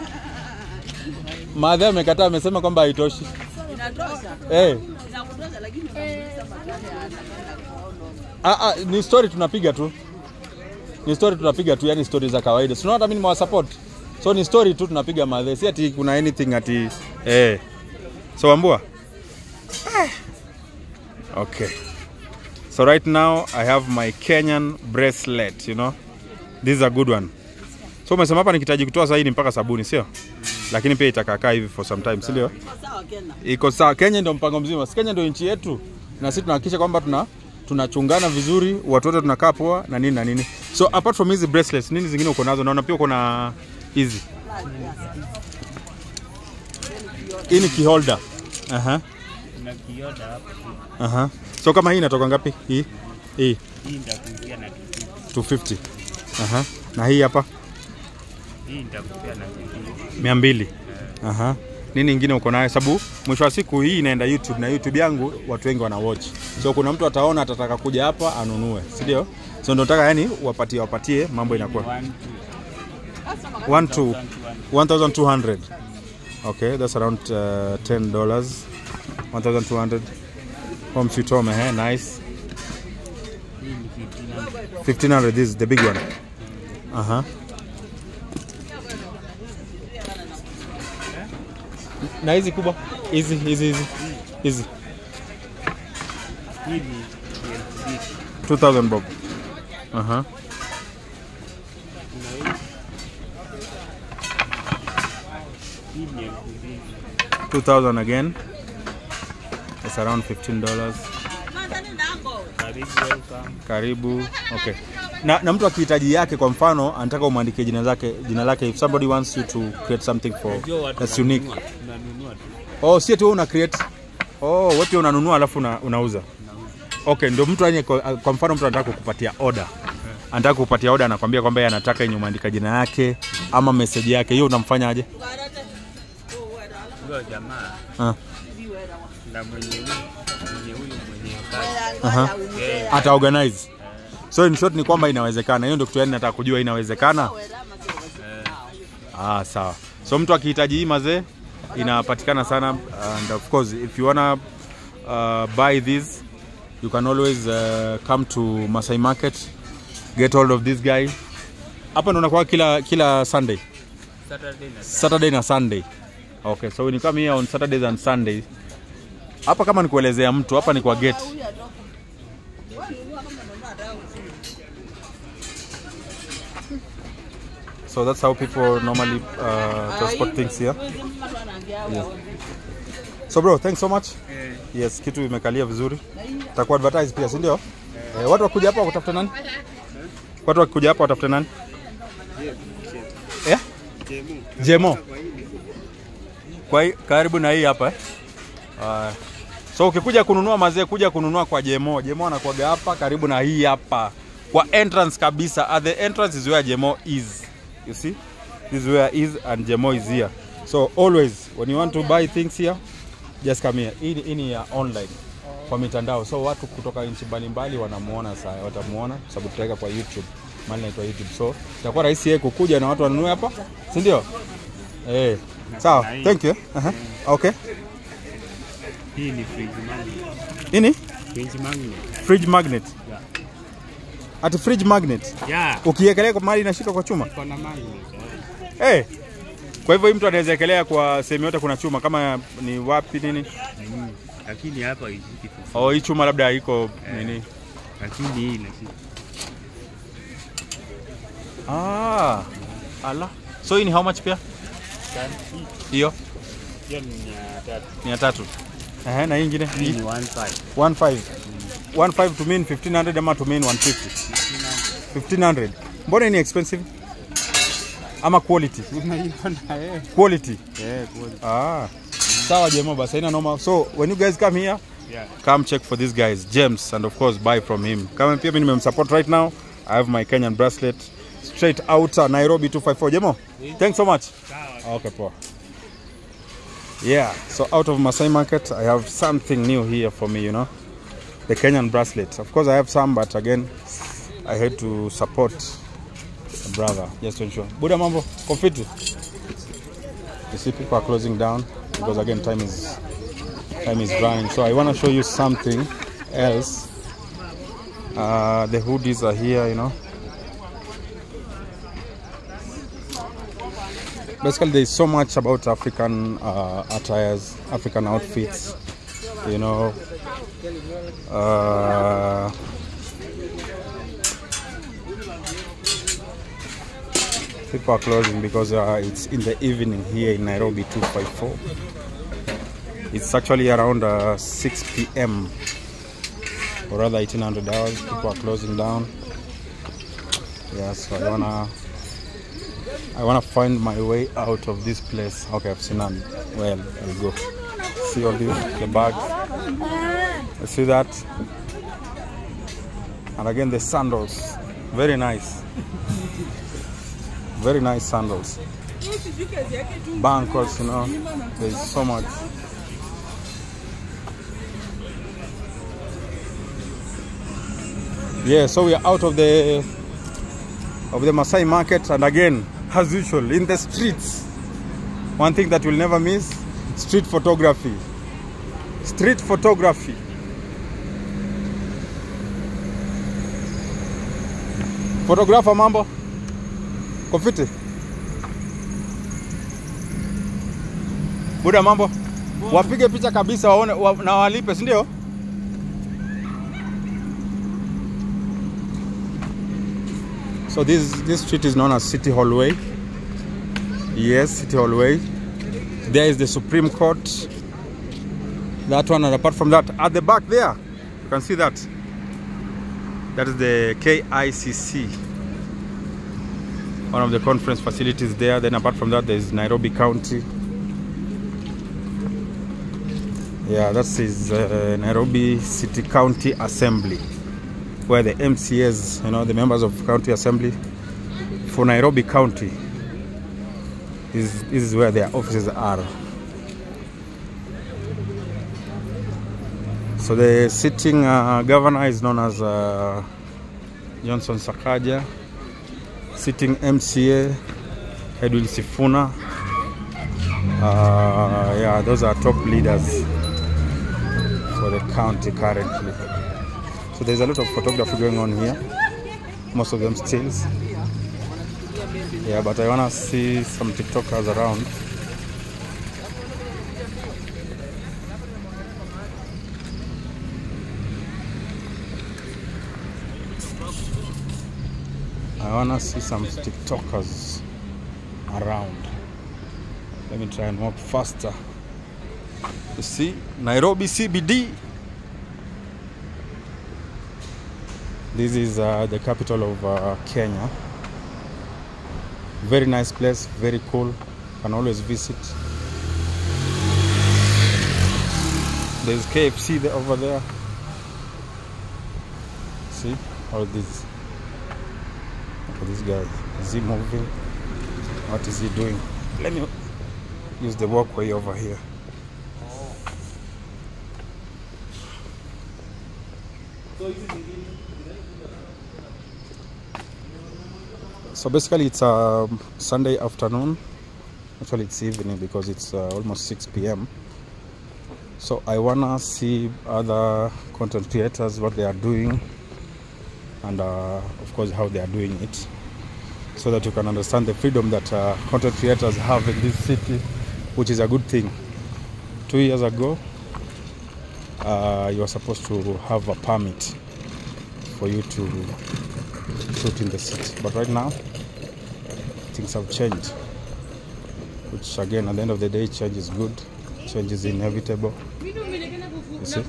Maadhi amekataa amesema kwamba haitoshi Inatosha. eh Inakutosha lakini unamuuliza maswali ya anataka kuona. Ah, ah, ni story tunapiga tu ni story tunapiga tu yani story za kawaida sinaona hata mimi nimewasupport so ni story tu tunapiga madhe si ati kuna anything ati eh so ambua Eh. okay so right now i have my kenyan bracelet you know this is a good one so umesema hapa nikitaji kutoa saini mpaka sabuni sio lakini pia itakakaa hivi for some time si ndio Sawa Kenya. iko sawa. Kenya ndio mpango mzima, si Kenya ndio nchi yetu, na sisi tunahakikisha kwamba tuna tunachungana vizuri, watu wote tunakaa poa na nini na nini. So apart from hizi bracelets, nini zingine uko nazo? Naona pia uko na hizi. Hii ni keyholder. Aha. Kuna kioda hapa. Aha. So kama hii inatoka ngapi? Hii. Hii Hii nitakupia na kitu. 250. Aha. Na hii hapa Hii nitakupia na kitu. 200. Aha. Nini ingine uko nayo? Sababu mwisho wa siku hii inaenda YouTube na YouTube yangu watu wengi wana watch. So kuna mtu ataona atataka kuja hapa anunue, si ndio? So ndio nataka yani wapatie wapatie mambo inakuwa One, 1 two. to 1200. Okay, that's around uh, 10 dollars. 1200 home sweet home eh, nice. Hii ni 1500. 1500 this is the big one. Aha. Na hizi kubwa? Hizi hizi hizi. Hizi Hii ni elfu mbili. 2000 bob. Aha. Hii ni elfu mbili. 2000 again. That's around 15 dollars. Karibu welcome. Karibu. Okay. Na, na mtu akihitaji yake kwa mfano anataka umwandikie jina zake jina lake if somebody wants you to create something for Unajua watu that's unique. wananunua, Tunanunua tu. Oh, si eti wewe una create. Oh, wewe pia unanunua alafu una, unauza. Okay, ndio mtu yani kwa, kwa mfano mtu anataka kukupatia order. Anataka kukupatia order anakwambia kwamba yeye anataka yenye umeandika jina yake ama message yake. Hiyo unamfanyaje? Huyo jamaa Ah. na mwenye huyu mwenye huyu mwenye kazi. Aha. Yeye Ata organize. So in short ni kwamba inawezekana. Hiyo ndio kitu yani nataka kujua inawezekana. Ah, sawa. So mtu akihitaji hii mazee inapatikana sana and of course if you wanna uh, buy this you can always uh, come to Masai Market get hold of this guy. Hapa ndo nakuwa kila kila Sunday. Saturday na Saturday na Sunday. Okay, so when you come here on Saturdays and Sundays. Hapa kama ni kuelezea mtu, hapa ni kwa gate. So that's how people normally uh, transport things here. So bro, thanks so much. Yes, kitu imekalia vizuri. Takuwa advertise pia, si ndio? Eh, watu wakuja hapa watafute nani? Watu wakikuja hapa watafute nani? Eh? Jemo. Kwa hi- karibu na hii hapa eh? Uh, so ukikuja kununua mazee, kuja kununua kwa Jemo. Jemo anakuaga hapa karibu na hii hapa kwa entrance kabisa. At the entrance is where Jemo is. You see? This is where is and Jemo is here. So always when you want to buy things here, just come here. Hii ni- hii ni ya online kwa mitandao, so watu kutoka nchi mbalimbali wanamuona saa, watamuona kwa sababu tutaweka kwa YouTube, mali inaitwa YouTube, so itakuwa rahisi yeye kukuja na watu wanunue hapa, si ndio? Eh, sawa, thank you. Aha. Okay. Hii ni fridge magnet. Ini? Fridge magnet. Fridge magnet. Yeah. Ati fridge magnet. Yeah. Ukiekelea kwa mahali inashika kwa chuma. Kuna magnet. eh. Eh. Kwa hivyo hii mtu anaweza ekelea kwa sehemu yote kuna chuma kama ni wapi nini? Mm. Lakini hapa ishiki tu. Oh, hii chuma labda iko nini? Lakini hii inashika. Ah. Ala. So hii ni how much pia? Hiyo Hiyo ni mia tatu. mia tatu. Ehe, na hii ingine Hii ni one five. 15. 15 to mean 1500 ama to mean 150. 1500. Mbona ni expensive? Ama quality? Unaiona eh? Quality. Eh, kweli. Ah. Sawa jamaa basi haina noma. So when you guys come here, Yeah. come check for these guys James and of course buy from him. Kama pia mimi nimemsupport right now. I have my Kenyan bracelet straight out uh, Nairobi 254. Jemo. Thanks so much. Okay, poa. Yeah, so out of Masai Market, I have something new here for me, you know. The Kenyan bracelet. Of course, I have some, but again, I had to support a brother just to ensure. Buda mambo, confiti. You see, people are closing down because again, time is time is running. So I want to show you something else. Uh, the hoodies are here, you know. Basically, there's so much about African uh, attires, African outfits, you know. Uh, people are closing because uh, it's in the evening here in Nairobi 254. It's actually around uh, 6 p.m. or rather 1800 hours. People are closing down. Yeah, so I wanna I wanna find my way out of this place. Okay, I've seen none. Well, I'll go. See all the, the bags. You see that? And again the sandals. Very nice. Very nice sandals. Bankers, you know. There's so much. Yeah, so we are out of the of the Masai market and again, as usual, in the streets. One thing that we'll never miss, street photography. Street photography. Photographer mambo? Kofiti? Buda mambo? Wapige picha kabisa waone wa, na walipe, si ndio? So this this street is known as City Hallway. Yes, City Hallway. There is the Supreme Court. That one, and apart from that, at the back there, you can see that. That is the KICC. One of the conference facilities there. Then apart from that, there is Nairobi County. Yeah, that is uh, Nairobi City County Assembly where the MCAs, you know, the members of county assembly for Nairobi County, is this is where their offices are. So the sitting uh, governor is known as uh, Johnson Sakaja. Sitting MCA Edwin Sifuna. Uh, yeah, those are top leaders for the county currently. So there's a lot of photography going on here. Most of them stills. Yeah, but I wanna see some TikTokers around. I wanna see some TikTokers around. Let me try and walk faster. You see, Nairobi CBD. This is uh, the capital of uh, Kenya. Very nice place, very cool. Can always visit. There's KFC there, over there. See all this. Look at this guy. Is he moving? What is he doing? Let me use the walkway over here. So basically, it's a Sunday afternoon. Actually, it's evening because it's uh, almost 6 p.m. So I wanna see other content creators what they are doing, and uh, of course how they are doing it, so that you can understand the freedom that uh, content creators have in this city, which is a good thing. Two years ago, uh, you are supposed to have a permit for you to shoot in the city, but right now things have changed. Which again, at the end of the day, change is good. Change is inevitable. You see?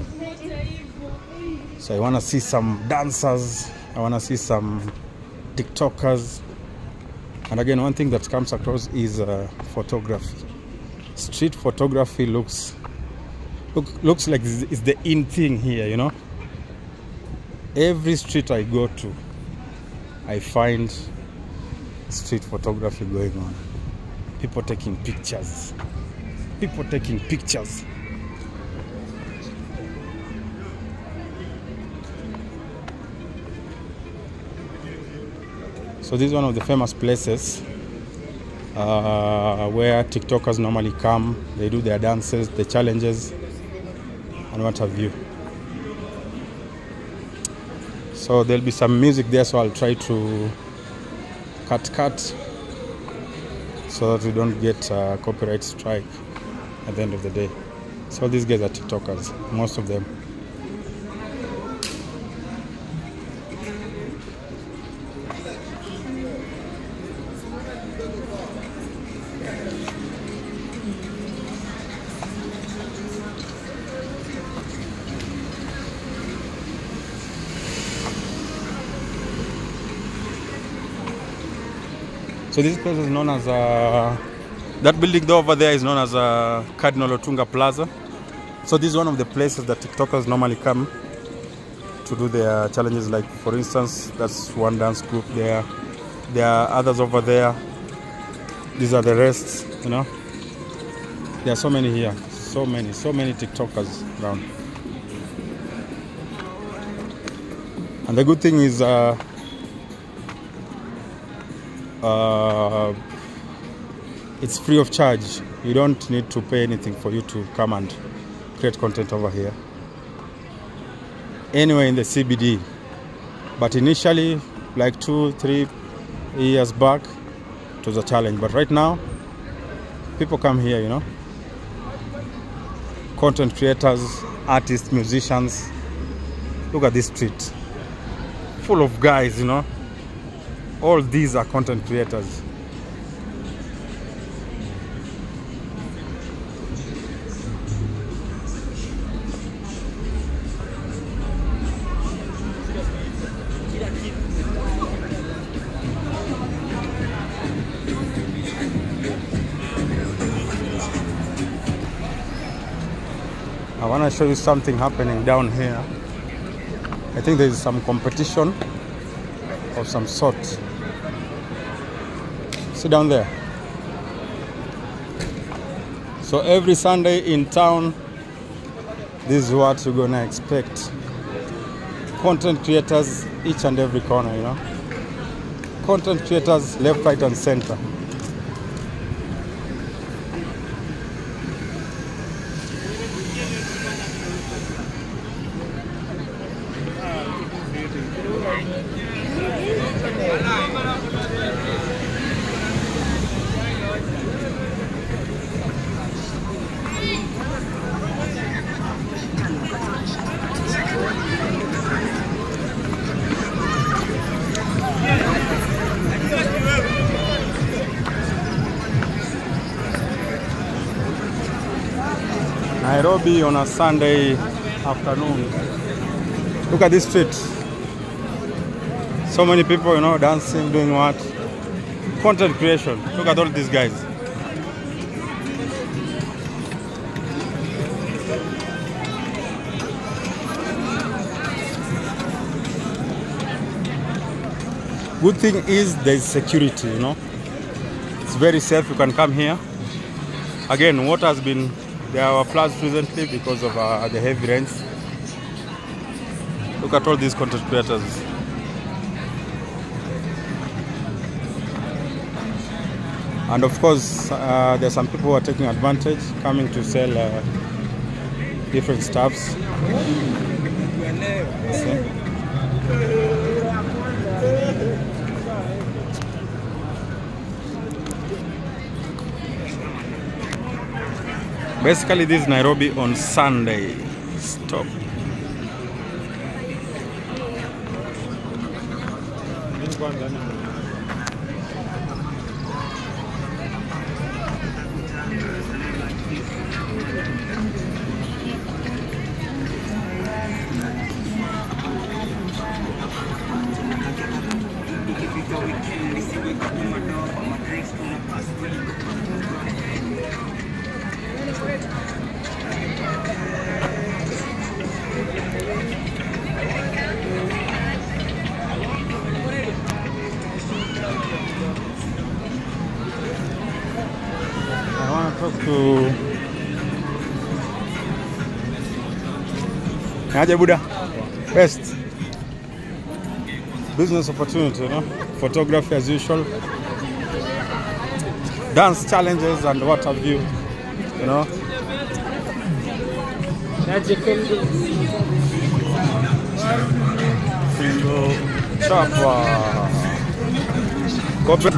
So I want to see some dancers. I want to see some TikTokers. And again, one thing that comes across is uh, photography. Street photography looks look, looks like it's it's the in thing here. You know, every street I go to, I find street photography going on. People taking pictures. People taking pictures. So this is one of the famous places uh, where TikTokers normally come. They do their dances, the challenges, and what have you. So there'll be some music there, so I'll try to cut cut so that we don't get uh, copyright strike at the end of the day. So these guys are TikTokers, most of them. So this place is known as uh, that building there over there is known as uh, Cardinal Otunga Plaza. So this is one of the places that TikTokers normally come to do their challenges. Like for instance, that's one dance group there. There are others over there. These are the rest. You know, there are so many here. So many, so many TikTokers around. And the good thing is. Uh, uh, it's free of charge. You don't need to pay anything for you to come and create content over here. Anywhere in the CBD. But initially, like two, three years back, it was a challenge. But right now, people come here, you know. Content creators, artists, musicians. Look at this street. Full of guys, you know all these are content creators I want to show you something happening down here. I think there is some competition of some sort. Sit down there. So every Sunday in town, this is what you're gonna expect. Content creators each and every corner, you know. Content creators left, right, and center. Nairobi on a Sunday afternoon. Look at this street. So many people, you know, dancing, doing what? Content creation. Look at all these guys. Good thing is there's security, you know. It's very safe. You can come here. Again, water has been there were floods recently because of uh, the heavy rains. Look at all these content creators. And of course, uh, there are some people who are taking advantage, coming to sell uh, different stuffs. You see? Basically, this is Nairobi on Sunday. Stop. I want to talk to Aje Buda. Best. Business opportunity, you know. Photography as usual. Dance challenges and what have you. You know. Findo chapa. Kope.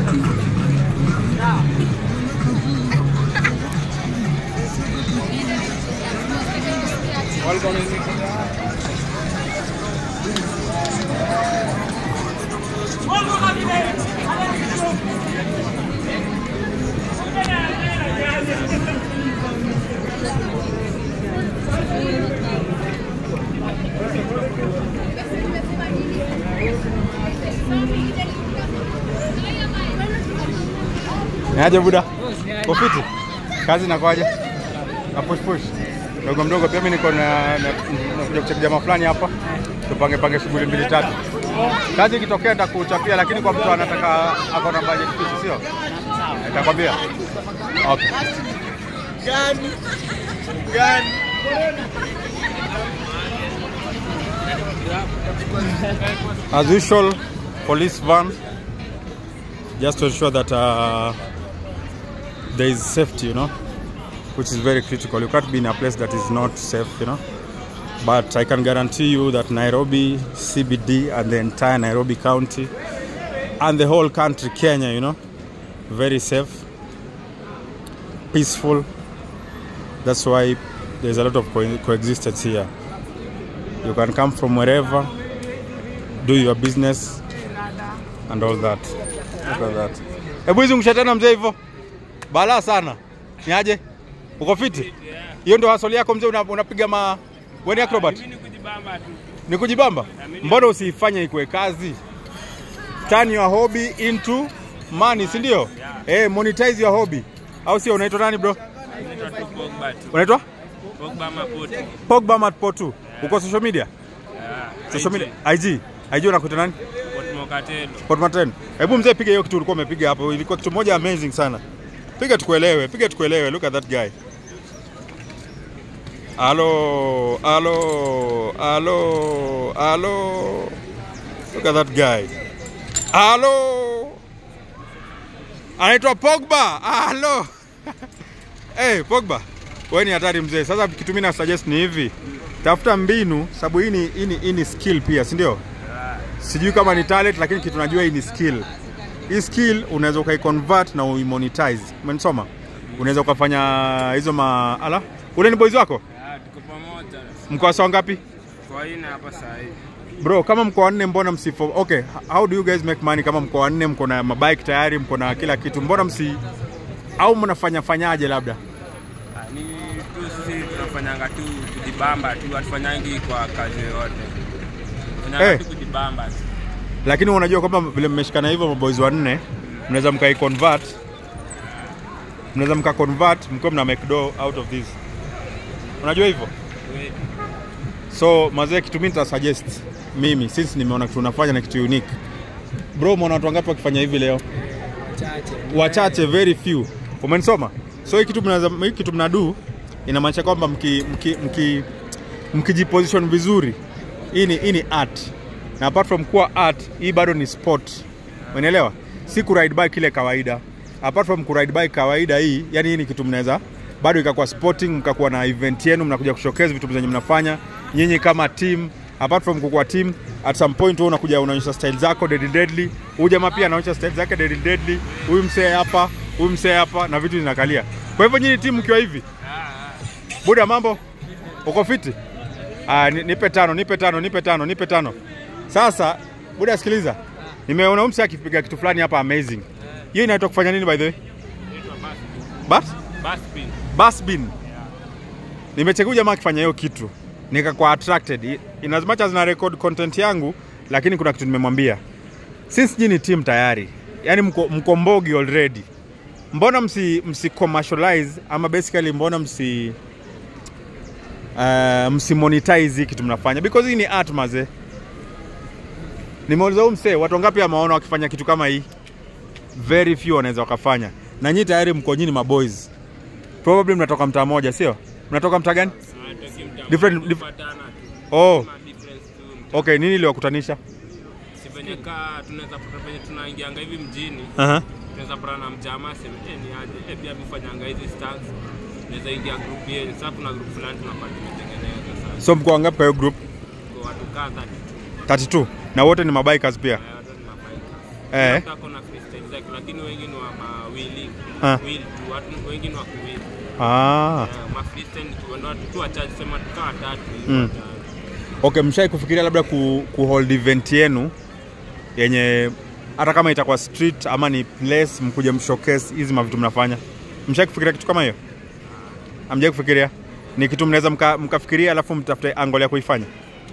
Niaje Buda? Kofiti? Kazi nakwaje? Na push push. Mdogo mdogo pia mimi niko na na- nakuja kucheki jamaa fulani hapa. Tupange pange shughuli mbili tatu. Kazi ikitokea nitakuchapia lakini kwa mtu anataka ako na budget fix sio? Nitakwambia. Okay. Gani? Gani? As usual, police van, just to ensure that uh, there is safety, you know, which is very critical. You can't be in a place that is not safe, you know. But I can guarantee you that Nairobi CBD and the entire Nairobi County and the whole country, Kenya, you know, very safe, peaceful. That's why there's a lot of co- coexistence here. You can come from wherever, do your business and all that. Look at that. Hebu izungusha tena mzee hivyo. Balaa sana. Niaje? Uko fiti? Hiyo ndio hasoli yako mzee una- unapiga ma wewe ni acrobat? Mimi ni kujibamba tu. Ni kujibamba? Mbona usiifanye ikuwe kazi? Turn your hobby into money, si ndio? Eh, monetize your hobby. Au sio unaitwa nani bro? Naitwa tu Pogba tu. Unaitwa? Pogba Maputo. Pogba Matpo2. Uko social media? Ah, Social media. IG. IG unakuita nani? Port Mokatelo. Port Martin. Hebu mzee piga hiyo kitu ulikuwa umepiga hapo. Ilikuwa kitu moja amazing sana. Piga tukuelewe, piga tukuelewe. Look at that guy. Alo, alo, alo, alo. Look at that guy. Alo. Anaitwa Pogba. Alo. hey, Pogba. Wewe ni hatari mzee. Sasa kitu mimi na suggest ni hivi. Tafuta mbinu sababu hii ni hii ni- hii ni skill pia, si ndio? sijui kama ni talent lakini kitu najua hii ni skill hii skill unaweza ukaiconvert na uimonetize umenisoma unaweza ukafanya hizo ma ala ule ni boys wako Ah, tuko pamoja. mko sawa ngapi Kwa hii na hapa saa hii. bro kama mko wanne mbona msifo okay how do you guys make money kama mko wanne mko na mabike tayari mko na kila kitu mbona msi au mnafanya fanyaje labda Ah, Ni tu sisi tunafanyanga tu kujibamba tu, hatufanyangi kwa kazi yoyote. Tunafanyanga Eh. tu kujibamba tu. lakini unajua kwamba vile mmeshikana hivyo maboys wanne mnaweza mkaiconvert mnaweza mkaconvert mkiwa mna make dough out of this unajua hivyo Kweli. so mazee kitu mimi nitasuggest mimi since nimeona kitu unafanya na kitu unique bro umeona watu wangapi wakifanya hivi leo wachache very few umenisoma so hii kitu mnaweza hii kitu mnadu inamaanisha kwamba mki mki mki mkijiposition vizuri hii ni hii ni art na apart from kuwa art hii bado ni sport umeelewa si ku ride bike ile kawaida apart from ku ride bike kawaida hii yani hii ni kitu mnaweza bado ikakuwa sporting, mkakuwa na event yenu, mnakuja kushowcase vitu zenye mnafanya nyinyi kama team. Apart from kukuwa team, at some point wewe unakuja unaonyesha style zako deadly deadly. Huyu jamaa pia anaonyesha style zake deadly deadly. Huyu msee hapa, huyu msee hapa na vitu zinakalia. Kwa hivyo nyinyi team mkiwa hivi, buda, mambo uko fiti? Ah, ni- nipe tano, nipe tano, nipe tano, nipe tano. Sasa buda, sikiliza, nimeona huyu msee akipiga kitu fulani hapa amazing. Hiyo inaitwa kufanya nini by the way? But Baspin. Basbin. Nimecheki huyu jamaa akifanya hiyo kitu nikakuwa attracted I- in as much as na record content yangu, lakini kuna kitu nimemwambia, since nyinyi ni team tayari, yani mko, mko mbogi already, mbona msi, msi commercialize ama basically mbona msi uh, msi monetize hii kitu mnafanya because hii ni art maze. Nimeuliza huyu msee watu wangapi ameona wakifanya kitu kama hii? Very few wanaweza wakafanya, na nyinyi tayari mko nyinyi maboys probably mnatoka mtaa moja sio mnatoka mtaa gani Different- dif- Kupatana tu. oh Kuna difference tu. mta- okay nini iliwakutanisha Si venye kaa tunaweza pata venye tunaingianga hivi mjini uh-huh. tunaweza pata na mjamaa aseme eh, ni aje eh, pia mifanyanga hizi stars tunaweza ingia group yenu sasa kuna group fulani tunapata tumetengeneza sasa so mko wangapi kwa hiyo group kwa watu kadha tu 32 na wote ni mabikers pia eh, watu ni mabaika eh. Hata kuna freestyle zake lakini wengi ni wa mawili Ah. wheel tu watu wengi ni wa kuwili ah. ma freestyle ni tu- ndio watu tu wachache sema tukawa tatu hivi Mm. watatu. okay mshai kufikiria labda ku, ku hold event yenu yenye hata kama itakuwa street ama ni place mkuja mshowcase hizi mavitu mnafanya mshai kufikiria kitu kama hiyo amjai kufikiria ni kitu mnaweza mka, mkafikiria alafu mtafute angle ya kuifanya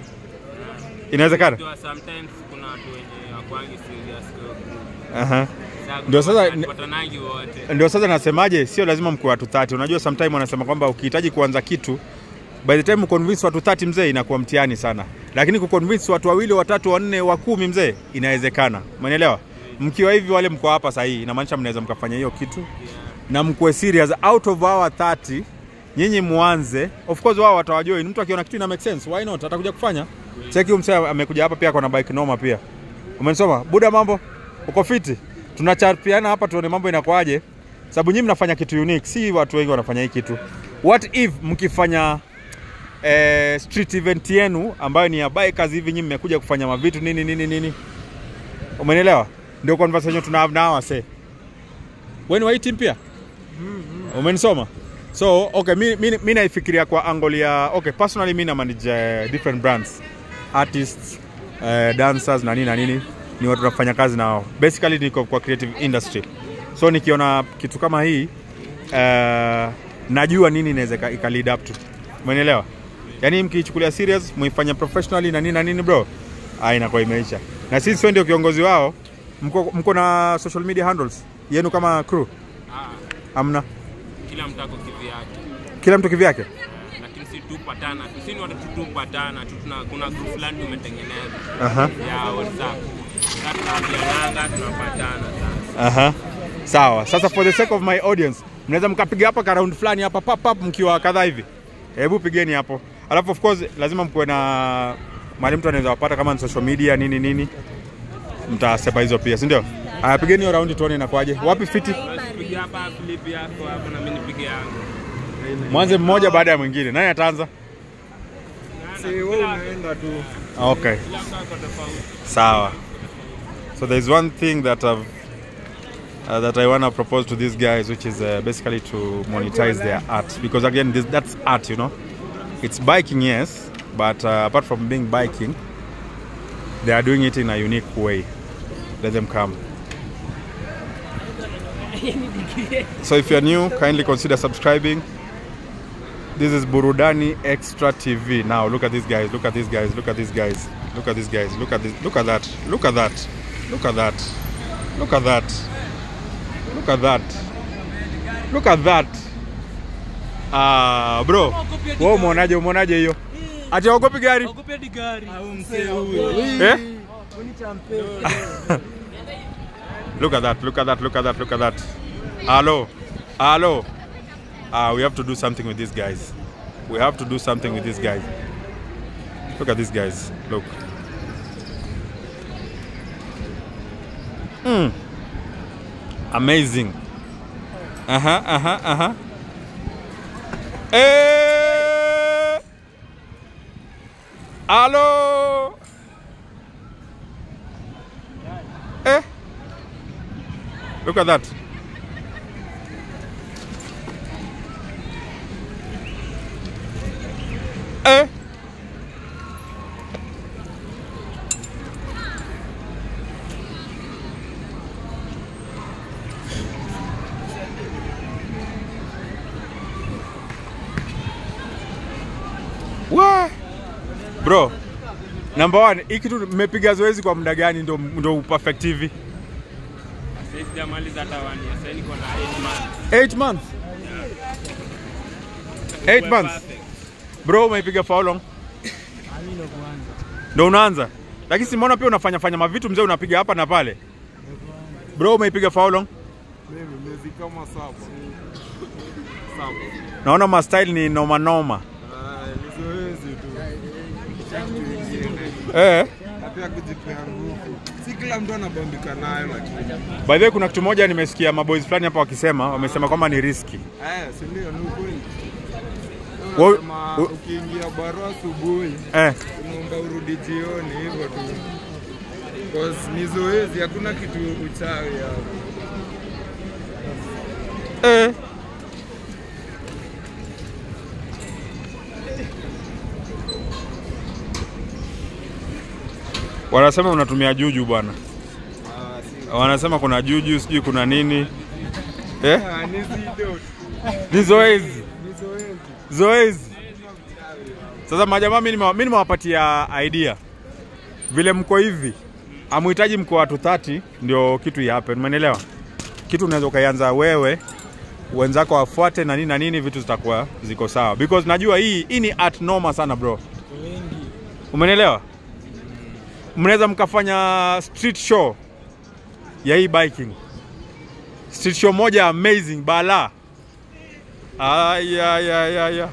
inawezekana Ndio sometimes kuna watu wenye wakwangi serious kwa group. Aha. Sasa Ndio sasa- tupatanangi wote ndio sasa nasemaje sio lazima mkuwe watu 30 unajua sometime wanasema kwamba ukihitaji kuanza kitu by the time uconvince watu 30 mzee inakuwa mtihani sana lakini kuconvince watu wawili watatu wanne wa kumi mzee inawezekana umenielewa mkiwa hivi wale mko hapa sahii inamaanisha mnaweza mkafanya hiyo kitu na mkuwe serious out of our 30 nyinyi muanze of course wao watawajoin mtu akiona kitu ina make sense why not atakuja kufanya cheki huyu msee amekuja hapa pia kwa na bike noma pia umenisoma buda mambo uko fiti tunachapiana hapa tuone mambo inakuaje sababu nyinyi mnafanya kitu unique si watu wengi wanafanya hii kitu what if mkifanya eh, street event yenu ambayo ni ya bikers hivi nyinyi mmekuja kufanya mavitu nini nini nini umenielewa ndio conversation tuna have now wase wewe ni wa hii team pia umenisoma so okay mi, mi, mi naifikiria kwa angle ya okay personally mi na manage uh, different brands artists uh, dancers na nini na nini ni watu tunafanya kazi nao basically niko kwa creative industry so nikiona kitu kama hii uh, najua nini inaweza ika- ika lead up to umenielewa yaani mkiichukulia serious muifanya professionally na nini na nini bro ah, inakuwa imeisha na sisi wewe ndio kiongozi wao mko, mko na social media handles yenu kama crew ah, amna kila mtu ako kivyake kila mtu kivyake lakini si tupatana tu si ni watu tu tupatana tu tuna kuna group fulani tumetengeneza Aha. ya whatsapp sasa tunaambiananga tunapatana sasa Aha. Sawa. Sasa for the sake of my audience, mnaweza mkapiga hapa ka round fulani hapa pap pap mkiwa kadhaa hivi. Hebu pigeni hapo. Alafu of course lazima mkuwe na mahali mtu anaweza wapata kama ni social media nini nini. Mtasepa hizo pia, si ndio? Aya, pigeni hiyo round tuone inakuaje. Wapi fiti? piga hapa flip yako hapo na mimi nipige yangu Mwanze mmoja baada ya mwingine. Nani ataanza? si wewe unaenda tu Okay. kila mtu ako tofauti Sawa. So there's one thing that I've uh, that I want to propose to these guys, which is uh, basically to monetize their art. Because again, this, that's art, you know. It's biking, yes, but uh, apart from being biking, they are doing it in a unique way. Let them come. So if you're new, kindly consider subscribing. This is Burudani Extra TV. Now look at these guys. Look at these guys. Look at these guys. Look at these guys. Look at this. Look at that. Look at that. Look at that. Look at that. Look at that. Look at that. Ah, bro. Wewe umeonaje? Umeonaje hiyo? Ati haogopi gari? Eh? look at that. Look at that. Look at that. Look at that. Hello. Hello. uh, we have to do something with these guys. We have to do something with these guys. Look at these guys. Look. Mm. Amazing. Uh huh. Uh huh. Uh huh. Eh! Halo! Eh? Look at that. Eh? Wa! Bro, number one, hii kitu mmepiga zoezi kwa muda gani ndo, ndo perfect hivi? Sasa sijamaliza hata one year. Sasa niko na 8 months. 8 months. 8 months. Perfect. Bro, umeipiga for how long? Ndo unaanza. Lakini simaona pia unafanya fanya mavitu mzee unapiga hapa na pale. Bro, umeipiga for how long? Mimi miezi kama saba. Saba. Naona ma style ni noma noma. Ah, ni zoezi tu. Kitu kingine. Eh. Na pia kujipea nguvu. Si kila mtu anabambika nayo lakini. By the way, kuna kitu moja nimesikia maboys fulani hapa wakisema, wamesema kwamba ni riski. Eh, si ndio ni ukweli. Wa- Unasema wa- ukiingia baro asubuhi Eh. unaomba urudi jioni hivyo tu. Cause ni zoezi, hakuna kitu uchawi hapo. Eh. Wanasema unatumia juju bwana. Ah, si Wanasema kuna juju, sijui kuna nini. Eh? Ah, ni zido. Ni zoezi. Ni zoezi. Zoezi. Sasa majamaa, mimi nime- mimi nimewapatia idea vile mko hivi, amuhitaji mko watu 30 ndio kitu happen, umeelewa? Kitu unaweza ukaianza wewe, wenzako wafuate na nini na nini, vitu zitakuwa ziko sawa, because najua hii hii ni art noma sana bro, umeelewa? Mnaweza mkafanya street show ya hii biking, street show moja amazing bala. Aya, ya, ya, ya.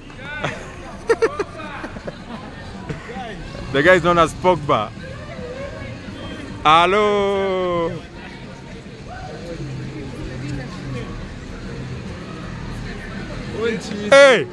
The guy is known as Pogba. Hello. Hey.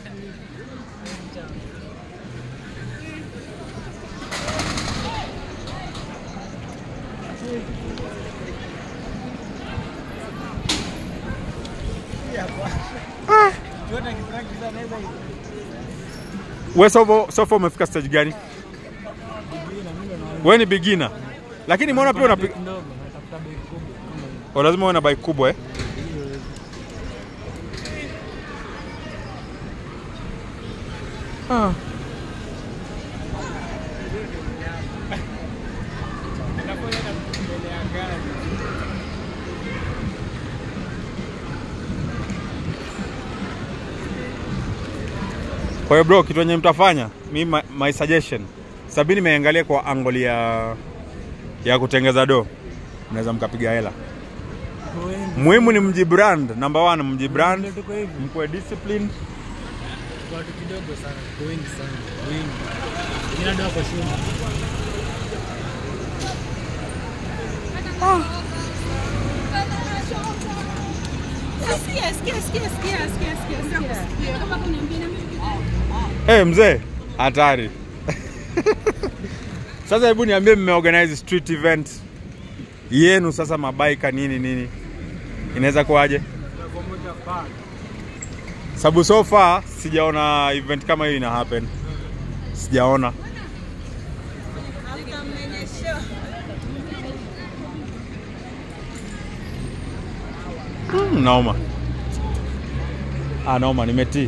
We sofa sofa umefika stage gani? Wewe ni beginner. Lakini mbona pia unapiga Oh, lazima uwe na bike kubwa eh? Ah. Kwa hiyo bro, kitu yenye mtafanya, mi my, my suggestion, sabini nimeangalia kwa angle ya ya kutengeza do, mnaweza mkapiga hela. Muhimu ni mjibrand, number one mjibrand, tuko hivi mkuwe disciplined. watu kidogo sana tuko wengi sana wengi wengine ndio wako shule Sikia, sikia, sikia, sikia, sikia, sikia, sikia. Kama kuniambia na Eh, mzee, hatari. Sasa hebu niambie mmeorganize street event yenu sasa mabaika nini nini. Inaweza kuwaje? Sababu so far sijaona event kama hiyo ina happen. Sijaona. Mm, naoma. Ah, naoma nimetii.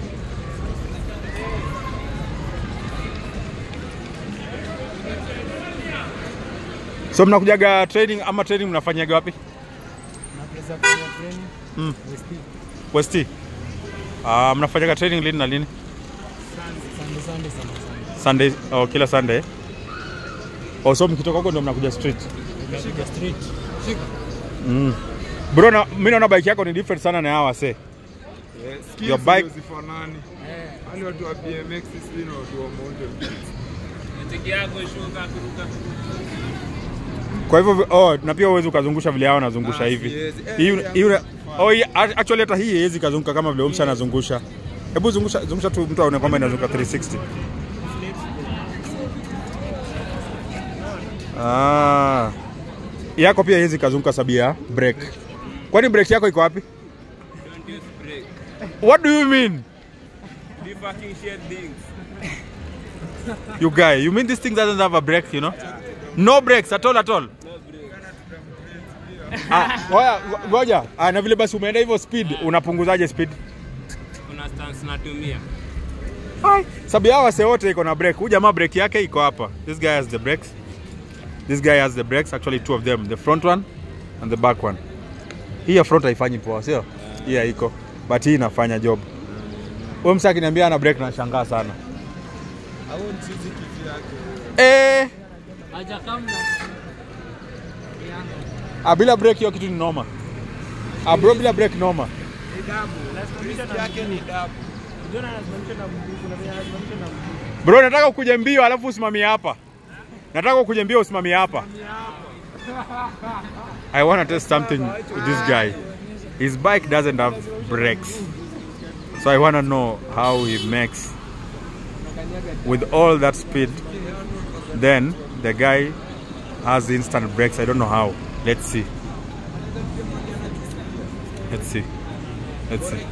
So mnakujaga training ama training mnafanyaga wapi? napeza kufanya training Mm. West West. Ah, mnafanyaga training lini na lini? Sunday Sunday sana sana Sunday, oh, kila Sunday. Oh, so mkitoka huko ndio mnakuja street. Shika street shika Mm. Bro, na, mimi naona bike yako ni different sana na hawa se. Eh, skills Your bike- ndio zifanani. Wale watu wa BMX sisi na watu wa mountain bikes. Tiki yako shuka kuruka. Kwa hivyo oh, na pia uwezi ukazungusha vile hao wanazungusha Ah, hivi. siwezi. Eh, Hii eh, hii una- hakuna oh, hii actually hata hii haiwezi kazunguka kama vile Umsha anazungusha. Hebu zungusha zungusha tu mtu aone kwamba inazunguka 360. Ah. Yako pia hizi kazunguka sabia break. Kwani break yako iko wapi? Don't use brake. What do you mean? The fucking shit things. You guy, you mean this thing doesn't have a brake, you know? No brakes at all at all. Ah, ngoja ngoja. Ah, na vile basi umeenda hivyo speed, unapunguzaje speed? Kuna stance natumia. Hai, sababu hao wase wote iko na brake. Huyu jamaa brake yake iko hapa. This guy has the brakes. This guy has the brakes, actually two of them, the front one and the back one. Hii ya front haifanyi poa, sio? Hii haiko. But hii inafanya job. Huyo msaki akiniambia ana brake nashangaa sana. Eh, Aja kamna. ah, bila brake hiyo kitu ni noma. Ah, bro bila brake noma. Bro, nataka ukuje mbio alafu usimamie hapa. Nataka ukuje mbio usimamie hapa. I want to test something with this guy. His bike doesn't have brakes. So I want to know how he makes with all that speed. Then the guy has instant brakes. I don't know how. Let's see. Let's see. Let's see.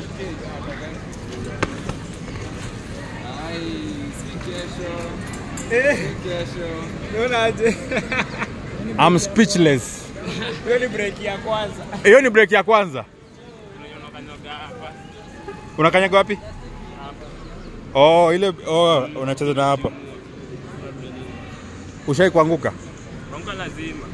I'm speechless. Hiyo ni brake ya kwanza. Hiyo ni break ya kwanza. Unakanyaga hapa. Unakanyaga wapi? Oh, ile oh, unacheza na hapa. Ushai kuanguka? Ronga lazima.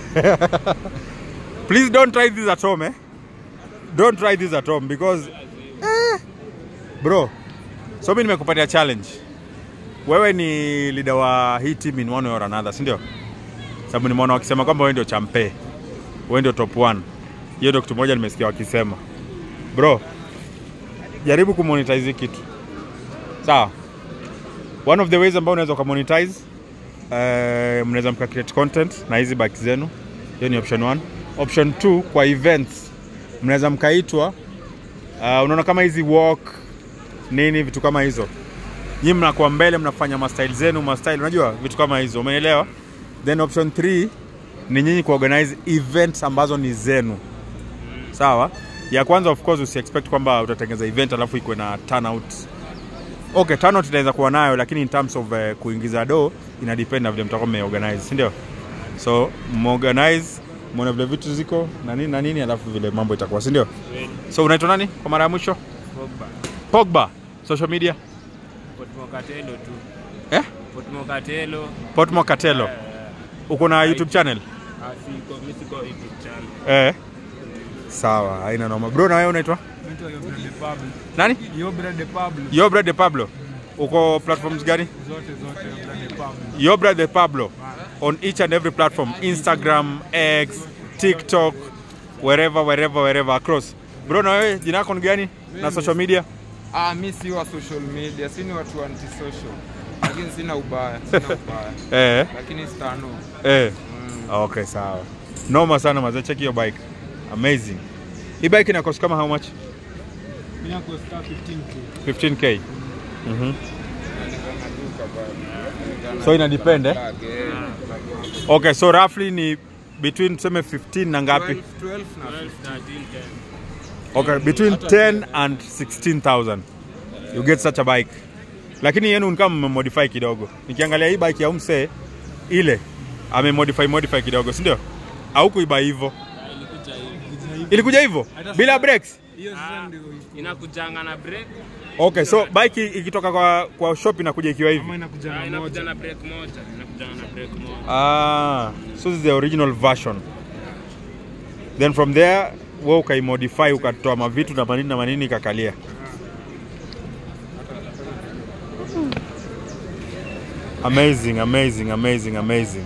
Please don't try this at home, eh? Don't try this at home because eh, bro. So mimi nimekupatia challenge. Wewe ni leader wa hii team in one way or another, si ndio? Sababu nimeona wakisema kwamba wewe ndio champe. Wewe ndio top 1. Hiyo ndio kitu moja nimesikia wakisema. Bro, jaribu kumonetize hii kitu. Sawa? One of the ways ambao unaweza ukamonetize uh, mnaweza mka create content na hizi bike zenu. Hiyo ni option 1. Option 2 kwa events mnaweza mkaitwa uh, unaona kama hizi walk nini vitu kama hizo. Nyinyi mnakuwa mbele mnafanya mastyle zenu, mastyle unajua vitu kama hizo. Umeelewa? Then option 3 ni nyinyi kuorganize events ambazo ni zenu. Sawa? Ya kwanza of course usi expect kwamba utatengeneza event alafu ikuwe na turnout okay turnout inaweza kuwa nayo lakini in terms of uh, kuingiza do ina depend na vile mtakuwa mmeorganize si ndio so morganize muone vile vitu ziko na nini na nini alafu vile mambo itakuwa si ndio so unaitwa nani kwa mara ya mwisho Pogba. pogba social media Potmo Katelo tu. eh Potmo Katelo. potmo katelo uko na youtube channel Asiko, mimi siko YouTube channel. eh sawa haina noma bro na wewe unaitwa Naitwa Yobra de Pablo. nani Yobra de Pablo. Yobra de Pablo uko platforms gani Zote zote Yobra de Pablo. Yobra de Pablo on each and every platform Instagram, X, TikTok, wherever wherever wherever across. Bro, na wewe jina lako ni gani na social media? Ah, mi si wa social media, si ni watu anti social. Lakini sina ubaya, sina ubaya. Eh, Lakini stano. eh. Okay, sawa. Noma sana mazee, check your bike. Amazing. Hii bike ina cost kama how much? Mimi nako star 15k. 15k. Mhm. So ina depend eh? Bag, eh, bag. Okay, so roughly ni between tuseme 15 na ngapi? 12, 12 na 12, 13, 10. Okay, between 10 and 16,000 you get such a bike. Lakini yenu ni kama mmemodify kidogo. Nikiangalia hii bike ya umse ile amemodify modify kidogo, si ndio? Au kuiba hivyo? Ilikuja hivyo bila brakes. Hiyo sasa ndio iko. Inakujanga na brake. Okay, so bike ikitoka kwa kwa shop inakuja ikiwa hivi. Kama inakuja Ah, na inakuja moja. na brake moja. Inakujanga na brake moja. Ah, so this is the original version. Then from there wewe ukaimodify ukatoa mavitu na manini na manini ikakalia. Amazing, amazing, amazing, amazing.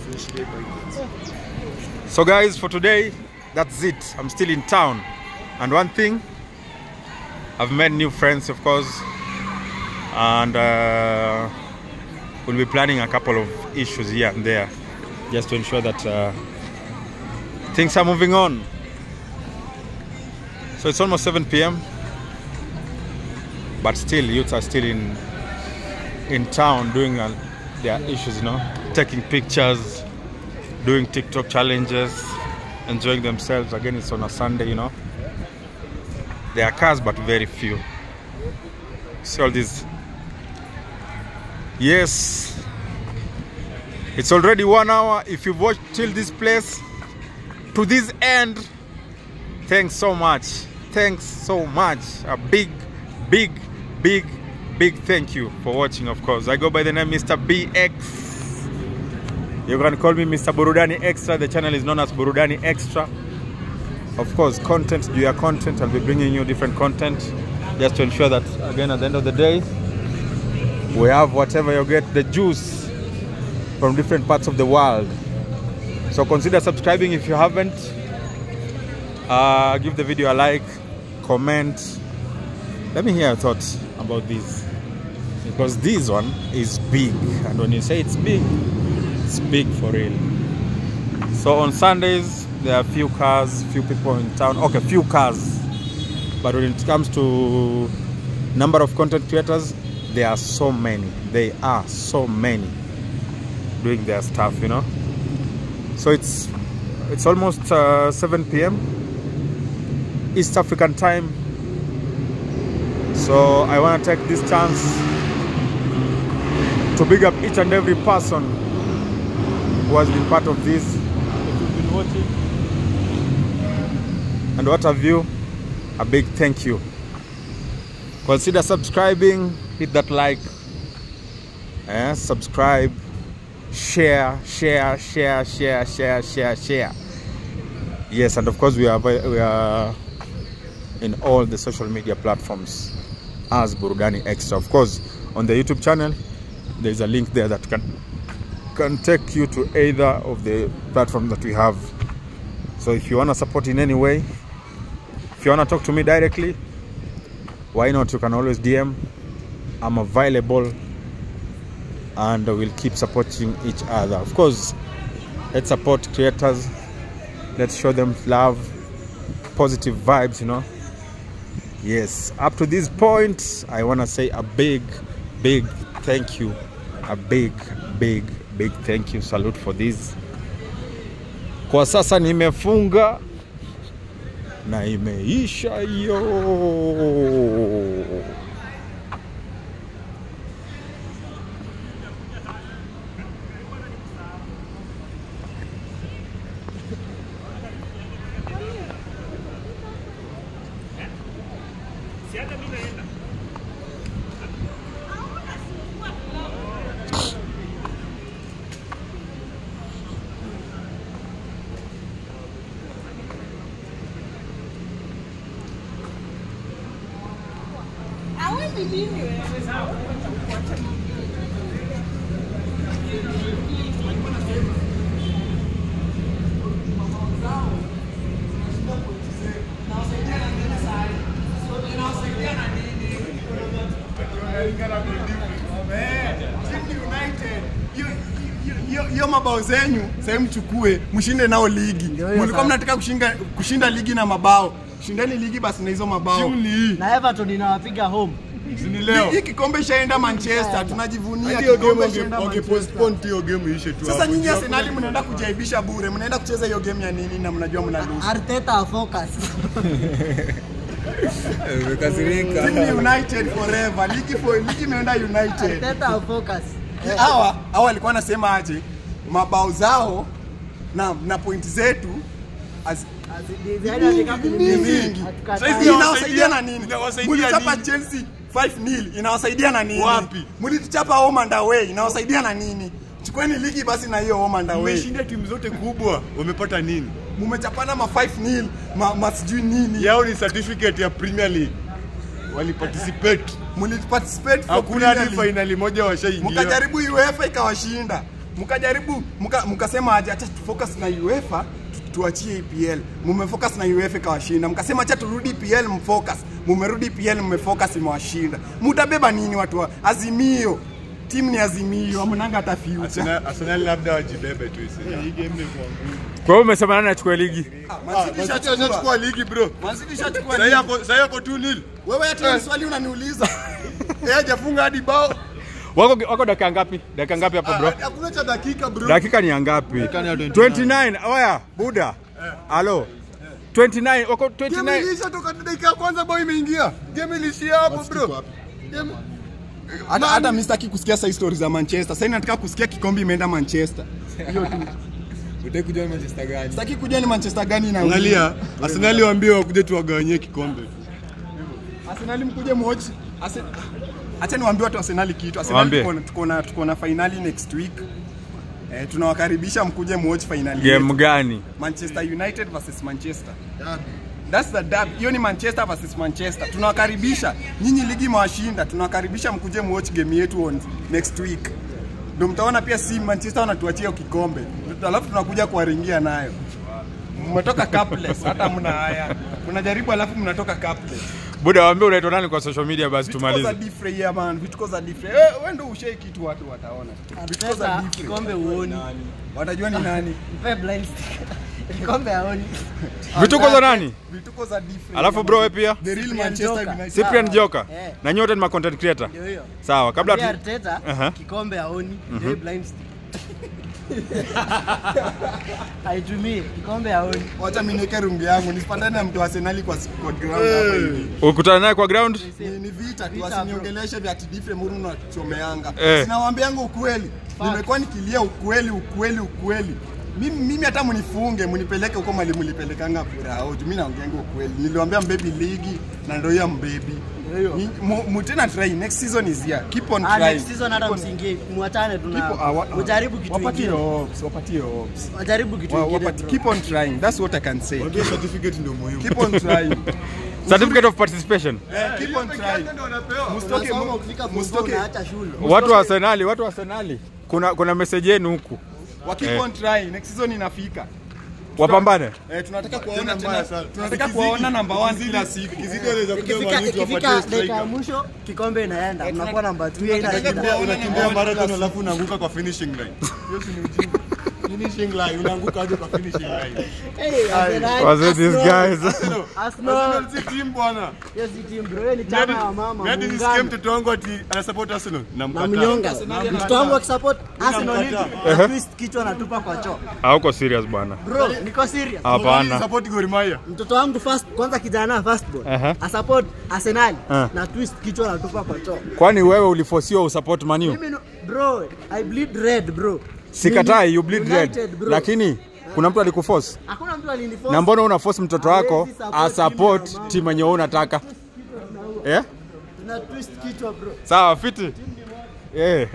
So guys, for today, that's it. I'm still in town. And one thing, I've made new friends, of course. And uh, we'll be planning a couple of issues here and there just to ensure that uh, things are moving on. So it's almost 7 p.m. but still youths are still in in town doing uh, their issues, you know, taking pictures, doing TikTok challenges, enjoying themselves. Again, it's on a Sunday, you know. There are cars, but very few. See all these. Yes, it's already one hour. If you've watched till this place, to this end, thanks so much. Thanks so much. A big, big, big, big thank you for watching, of course. I go by the name Mr. BX. You can call me Mr. Burudani Extra. The channel is known as Burudani Extra. Of course, content, do your content. I'll be bringing you different content just to ensure that, again, at the end of the day, we have whatever you get, the juice from different parts of the world. So consider subscribing if you haven't. Uh, give the video a like, comment. Let me hear your thoughts about this. Because this one is big. And when you say it's big, it's big for real. So on Sundays, there are few cars, few people in town. Okay, few cars. But when it comes to number of content creators, there are so many. They are so many doing their stuff, you know. So it's it's almost uh, 7 p.m. East African time. So I want to take this chance to big up each and every person who has been part of this. If you've been watching, and what have you, a big thank you. Consider subscribing, hit that like, eh, subscribe, share, share, share, share, share, share, share. Yes, and of course we are we are in all the social media platforms as Burudani Extra. Of course, on the YouTube channel, there is a link there that can can take you to either of the platforms that we have. So if you want to support in any way, if you want to talk to me directly, why not? You can always DM. I'm available and we'll keep supporting each other. Of course, let's support creators. Let's show them love, positive vibes, you know. Yes, up to this point, I want to say a big, big thank you. A big, big, big thank you. Salute for this. Kwa sasa nimefunga na imeisha hiyo. hiyo mabao zenyu sasa mchukue mshinde nao ligi. Mlikuwa mnataka kushinda kushinda ligi na mabao. Shindeni ligi basi na hizo mabao. na Everton inawapiga home. Ni leo. Hii kikombe ishaenda Manchester, tunajivunia Hadi hiyo kikombe game ishaenda wange- Manchester. wangepostpone tu hiyo game ishe tu Sasa hapo. nyinyi Arsenal mnaenda kujaibisha bure, mnaenda kucheza hiyo game ya nini na mnajua mna lose. Arteta focus. Team United forever. Ligi for ligi imeenda United. Arteta focus. Hawa hawa walikuwa wanasema aje? Mabao zao na na pointi zetu az- ni mingi. Sasa hivi inawasaidia na nini? Mlichapa Chelsea 5-0 inawasaidia na nini? Wapi? Mlituchapa home and away inawasaidia na nini? Chukueni ligi basi na hiyo home and away. Wameshinda timu zote kubwa, wamepata nini? Mumechapana ma 5-0 ma, ma sijui nini. Yao ni certificate ya Premier League. Waliparticipate. Mliparticipate for Hakuna Premier hadi League. finali moja washaingia. mkajaribu UEFA ikawashinda, mkajaribu mka- mkasema aje, acha tufocus na UEFA tu- tuachie EPL. Mumefocus na UEFA ikawashinda, mkasema acha turudi EPL mfocus. Mumerudi EPL mmefocus, imewashinda. Mutabeba nini watu wa Azimio? Timu ni Azimio, amnanga hata future. Arsenal Arsenal labda wajibebe tu isi. Hii game imekuwa ngumu. Kwa hiyo umesema nani achukue ligi? Man City ishachukua. Ishachukua ligi bro. Man City ishachukua Sasa ligi. yako sasa yako 2-0. Wewe hata swali unaniuliza. Yeye hajafunga hadi bao. wako wako dakika ngapi dakika ngapi hapo bro Ah, Hakuna cha dakika bro. dakika ni ya ngapi 29 oya buda halo 29 wako Game 29 ilisha toka dakika ya kwanza bao imeingia. Game ilishia hapo bro. Game hata hata mimi sitaki kusikia sasa stories za Manchester. Sasa nataka kusikia kikombe imeenda Manchester. Hiyo tu. Utaki kujua Manchester gani? Sitaki kujua ni Manchester gani na Angalia, Arsenal waambie wakuje tuwagawanyie kikombe. Arsenal mkuje muochi. Arsenal Acha niwaambie watu wa Arsenal kitu. Arsenal Waambie. tuko na- tuko na tuko na finali next week. Eh, tunawakaribisha mkuje muochi finali. game yetu. gani Manchester United versus Manchester. That's the derby. Hiyo ni Manchester versus Manchester. Tunawakaribisha. Nyinyi ligi mwashinda. Tunawakaribisha mkuje muwatch game yetu on next week. Ndio mtaona pia si Manchester wanatuachia hiyo kikombe. Alafu tunakuja kuwaringia nayo. Mmetoka cupless, hata mna haya. Mnajaribu alafu mnatoka cupless. buda waambie unaitwa nani kwa social media basi Vituko za tumalize different yeah man. Vituko za different. Eh, wewe ndio ushai kitu watu wataona. Vituko za Sasa different. kikombe uoni. Watajua ni nani. Mpe blind stick. Kikombe haoni. vituko za nani Vituko za different. alafu bro wewe pia The real Cyprian Manchester Joker. United. Cyprian Joka Eh. na nyote ni ma content creator Ndio hiyo. sawa kabla Pia tu Arteta Aha. kikombe haoni. Ndio hii blind stick. Aitumie kikombe haoni. Wacha mimi niweke rungu yangu nisipandane na mtu wa Arsenal kwa kwa ground hapa hivi. ukutana naye kwa ground Ni, ni vita tu, Vita, wasiniongeleshe vya tidifre muru na chomeanga. Eh. Sinawaambianga ukweli. Nimekuwa nikilia ukweli ukweli ukweli. Mimi mimi hata mnifunge mnipeleke huko mali mlipelekanga Burao. Mimi naongeanga ukweli. Niliwaambia mbebi ligi na ndio ya mbebi. Ni- mu- mu- tena try next season is here. Keep on Ah, trying. next season hata msiingie muachane tu na Keep- ah, wa- ujaribu kitu wapatie kingine. hopes, wapatie hopes. Wajaribu kitu Wa- kingine. wapati- bro. Keep on trying. That's what I can say. Wajua certificate ndio muhimu. Keep on trying. certificate of participation Keep on trying. Msitoke Unasoma ukifika form four msitoke unaacha shule. watu wa Arsenali watu wa Arsenali kuna kuna message yenu huku wa keep Eh. on trying. Next season inafika. wapambane Eh, tunataka kuwaona mbaya tena. sana. Tunataka Ikizidi- kuwaona number 1 kila siku. Kizidi wanaweza kuja Ikifika Man United ikifika wapatie dakika ya striker. mwisho kikombe inaenda. Mnakuwa namba 2 ina tunataka shida. kuwaona Unakimbia marathon alafu unaanguka kwa finishing line. Hiyo si ni ujinga. Finishing line unaanguka hadi kwa finishing line. Hey, Arsenal, was it these Arsenal, guys Arsenal. Arsenal si team bwana. Hiyo si team bro, hiyo ni chama ya mama. Mimi hadi nisikie muungano. mtoto wangu ati anasupport Arsenal. na Namkataa. mnyonga. Mtoto wangu akisupport Arsenal Namkataa. na twist kichwa anatupa kwa choo. hauko serious bwana Bro, niko serious. hapana Support Gor Mahia. Mtoto wangu first kwanza kijana first born. Aha. Asupport Arsenal Ah. na twist kichwa anatupa kwa choo. kwani wewe ulifosiwa usupport manu Mimi no, bro, I bleed red bro. sikatai you bleed United, red bro. lakini kuna mtu alikuforce Hakuna mtu aliniforce. na mbona una force mtoto wako Hawezi support asupport timu ya timu yenye wewe unataka eh Na twist kichwa bro. sawa fiti yeah.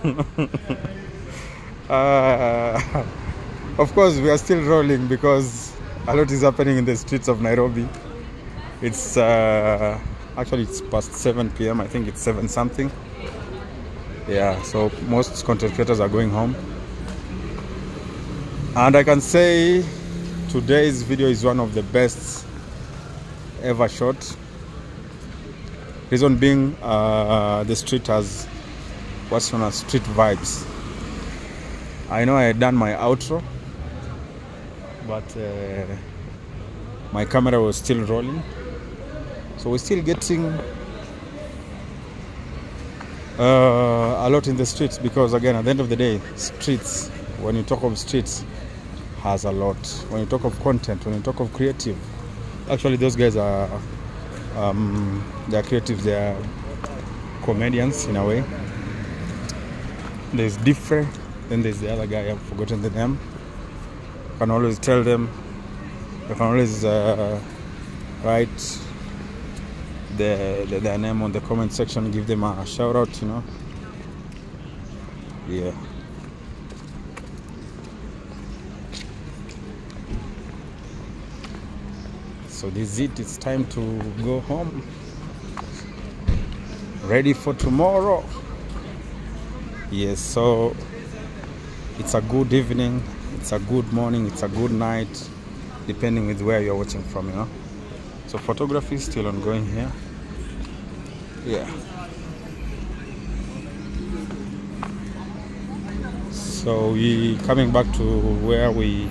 uh, of course we are still rolling because a lot is happening in the streets of nairobi it's uh, actually it's past 7 p.m i think it's 7 something yeah so most content creators are going home and i can say today's video is one of the best ever shot reason being uh, the street has what's known as street vibes i know i had done my outro but uh, my camera was still rolling so we're still getting uh, a lot in the streets because again at the end of the day streets when you talk of streets has a lot when you talk of content when you talk of creative actually those guys are um, they are creatives they are comedians in a way there's different then there's the other guy i've forgotten the name you can always tell them you can always uh, write the, the, their name on the comment section give them a shout out you know yeah so this is it it's time to go home ready for tomorrow yes so it's a good evening it's a good morning it's a good night depending with where you're watching from you know so photography is still ongoing here yeah so we coming back to where we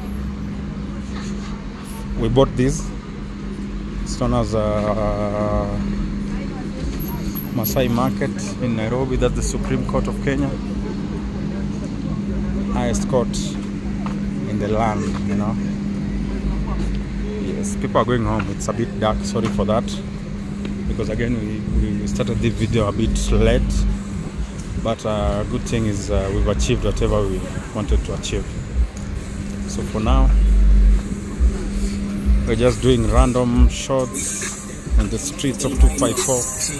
we bought this it's known as uh, Masai Market in Nairobi. That's the Supreme Court of Kenya. Highest court in the land, you know. Yes, people are going home. It's a bit dark. Sorry for that. Because again, we, we started this video a bit late. But uh, good thing is uh, we've achieved whatever we wanted to achieve. So for now, we're just doing random shots on the streets of 254.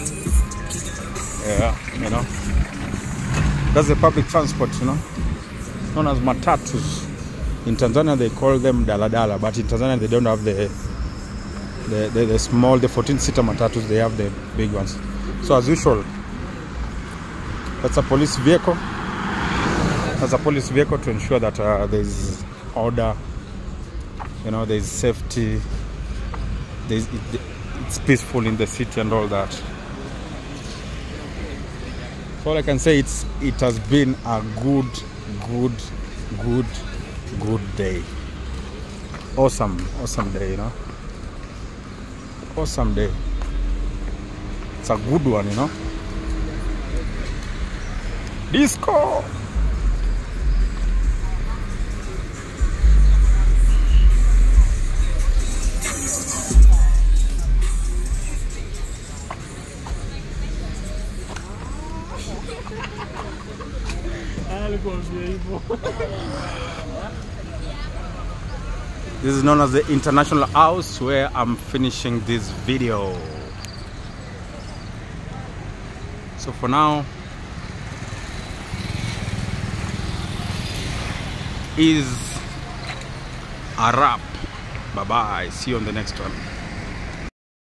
Yeah, you know. That's the public transport, you know. Known as matatus. In Tanzania they call them daladala, but in Tanzania they don't have the the, the, the small, the 14 seater matatus, they have the big ones. So as usual, that's a police vehicle. That's a police vehicle to ensure that uh, there's order, you know, there's safety, there's, it, it's peaceful in the city and all that. So all I can say it's it has been a good, good, good, good day. Awesome, awesome day, you know. Awesome day. It's a good one, you know. Disco. This is known as the International House where I'm finishing this video. So for now, is a wrap. Bye bye. See you on the next one.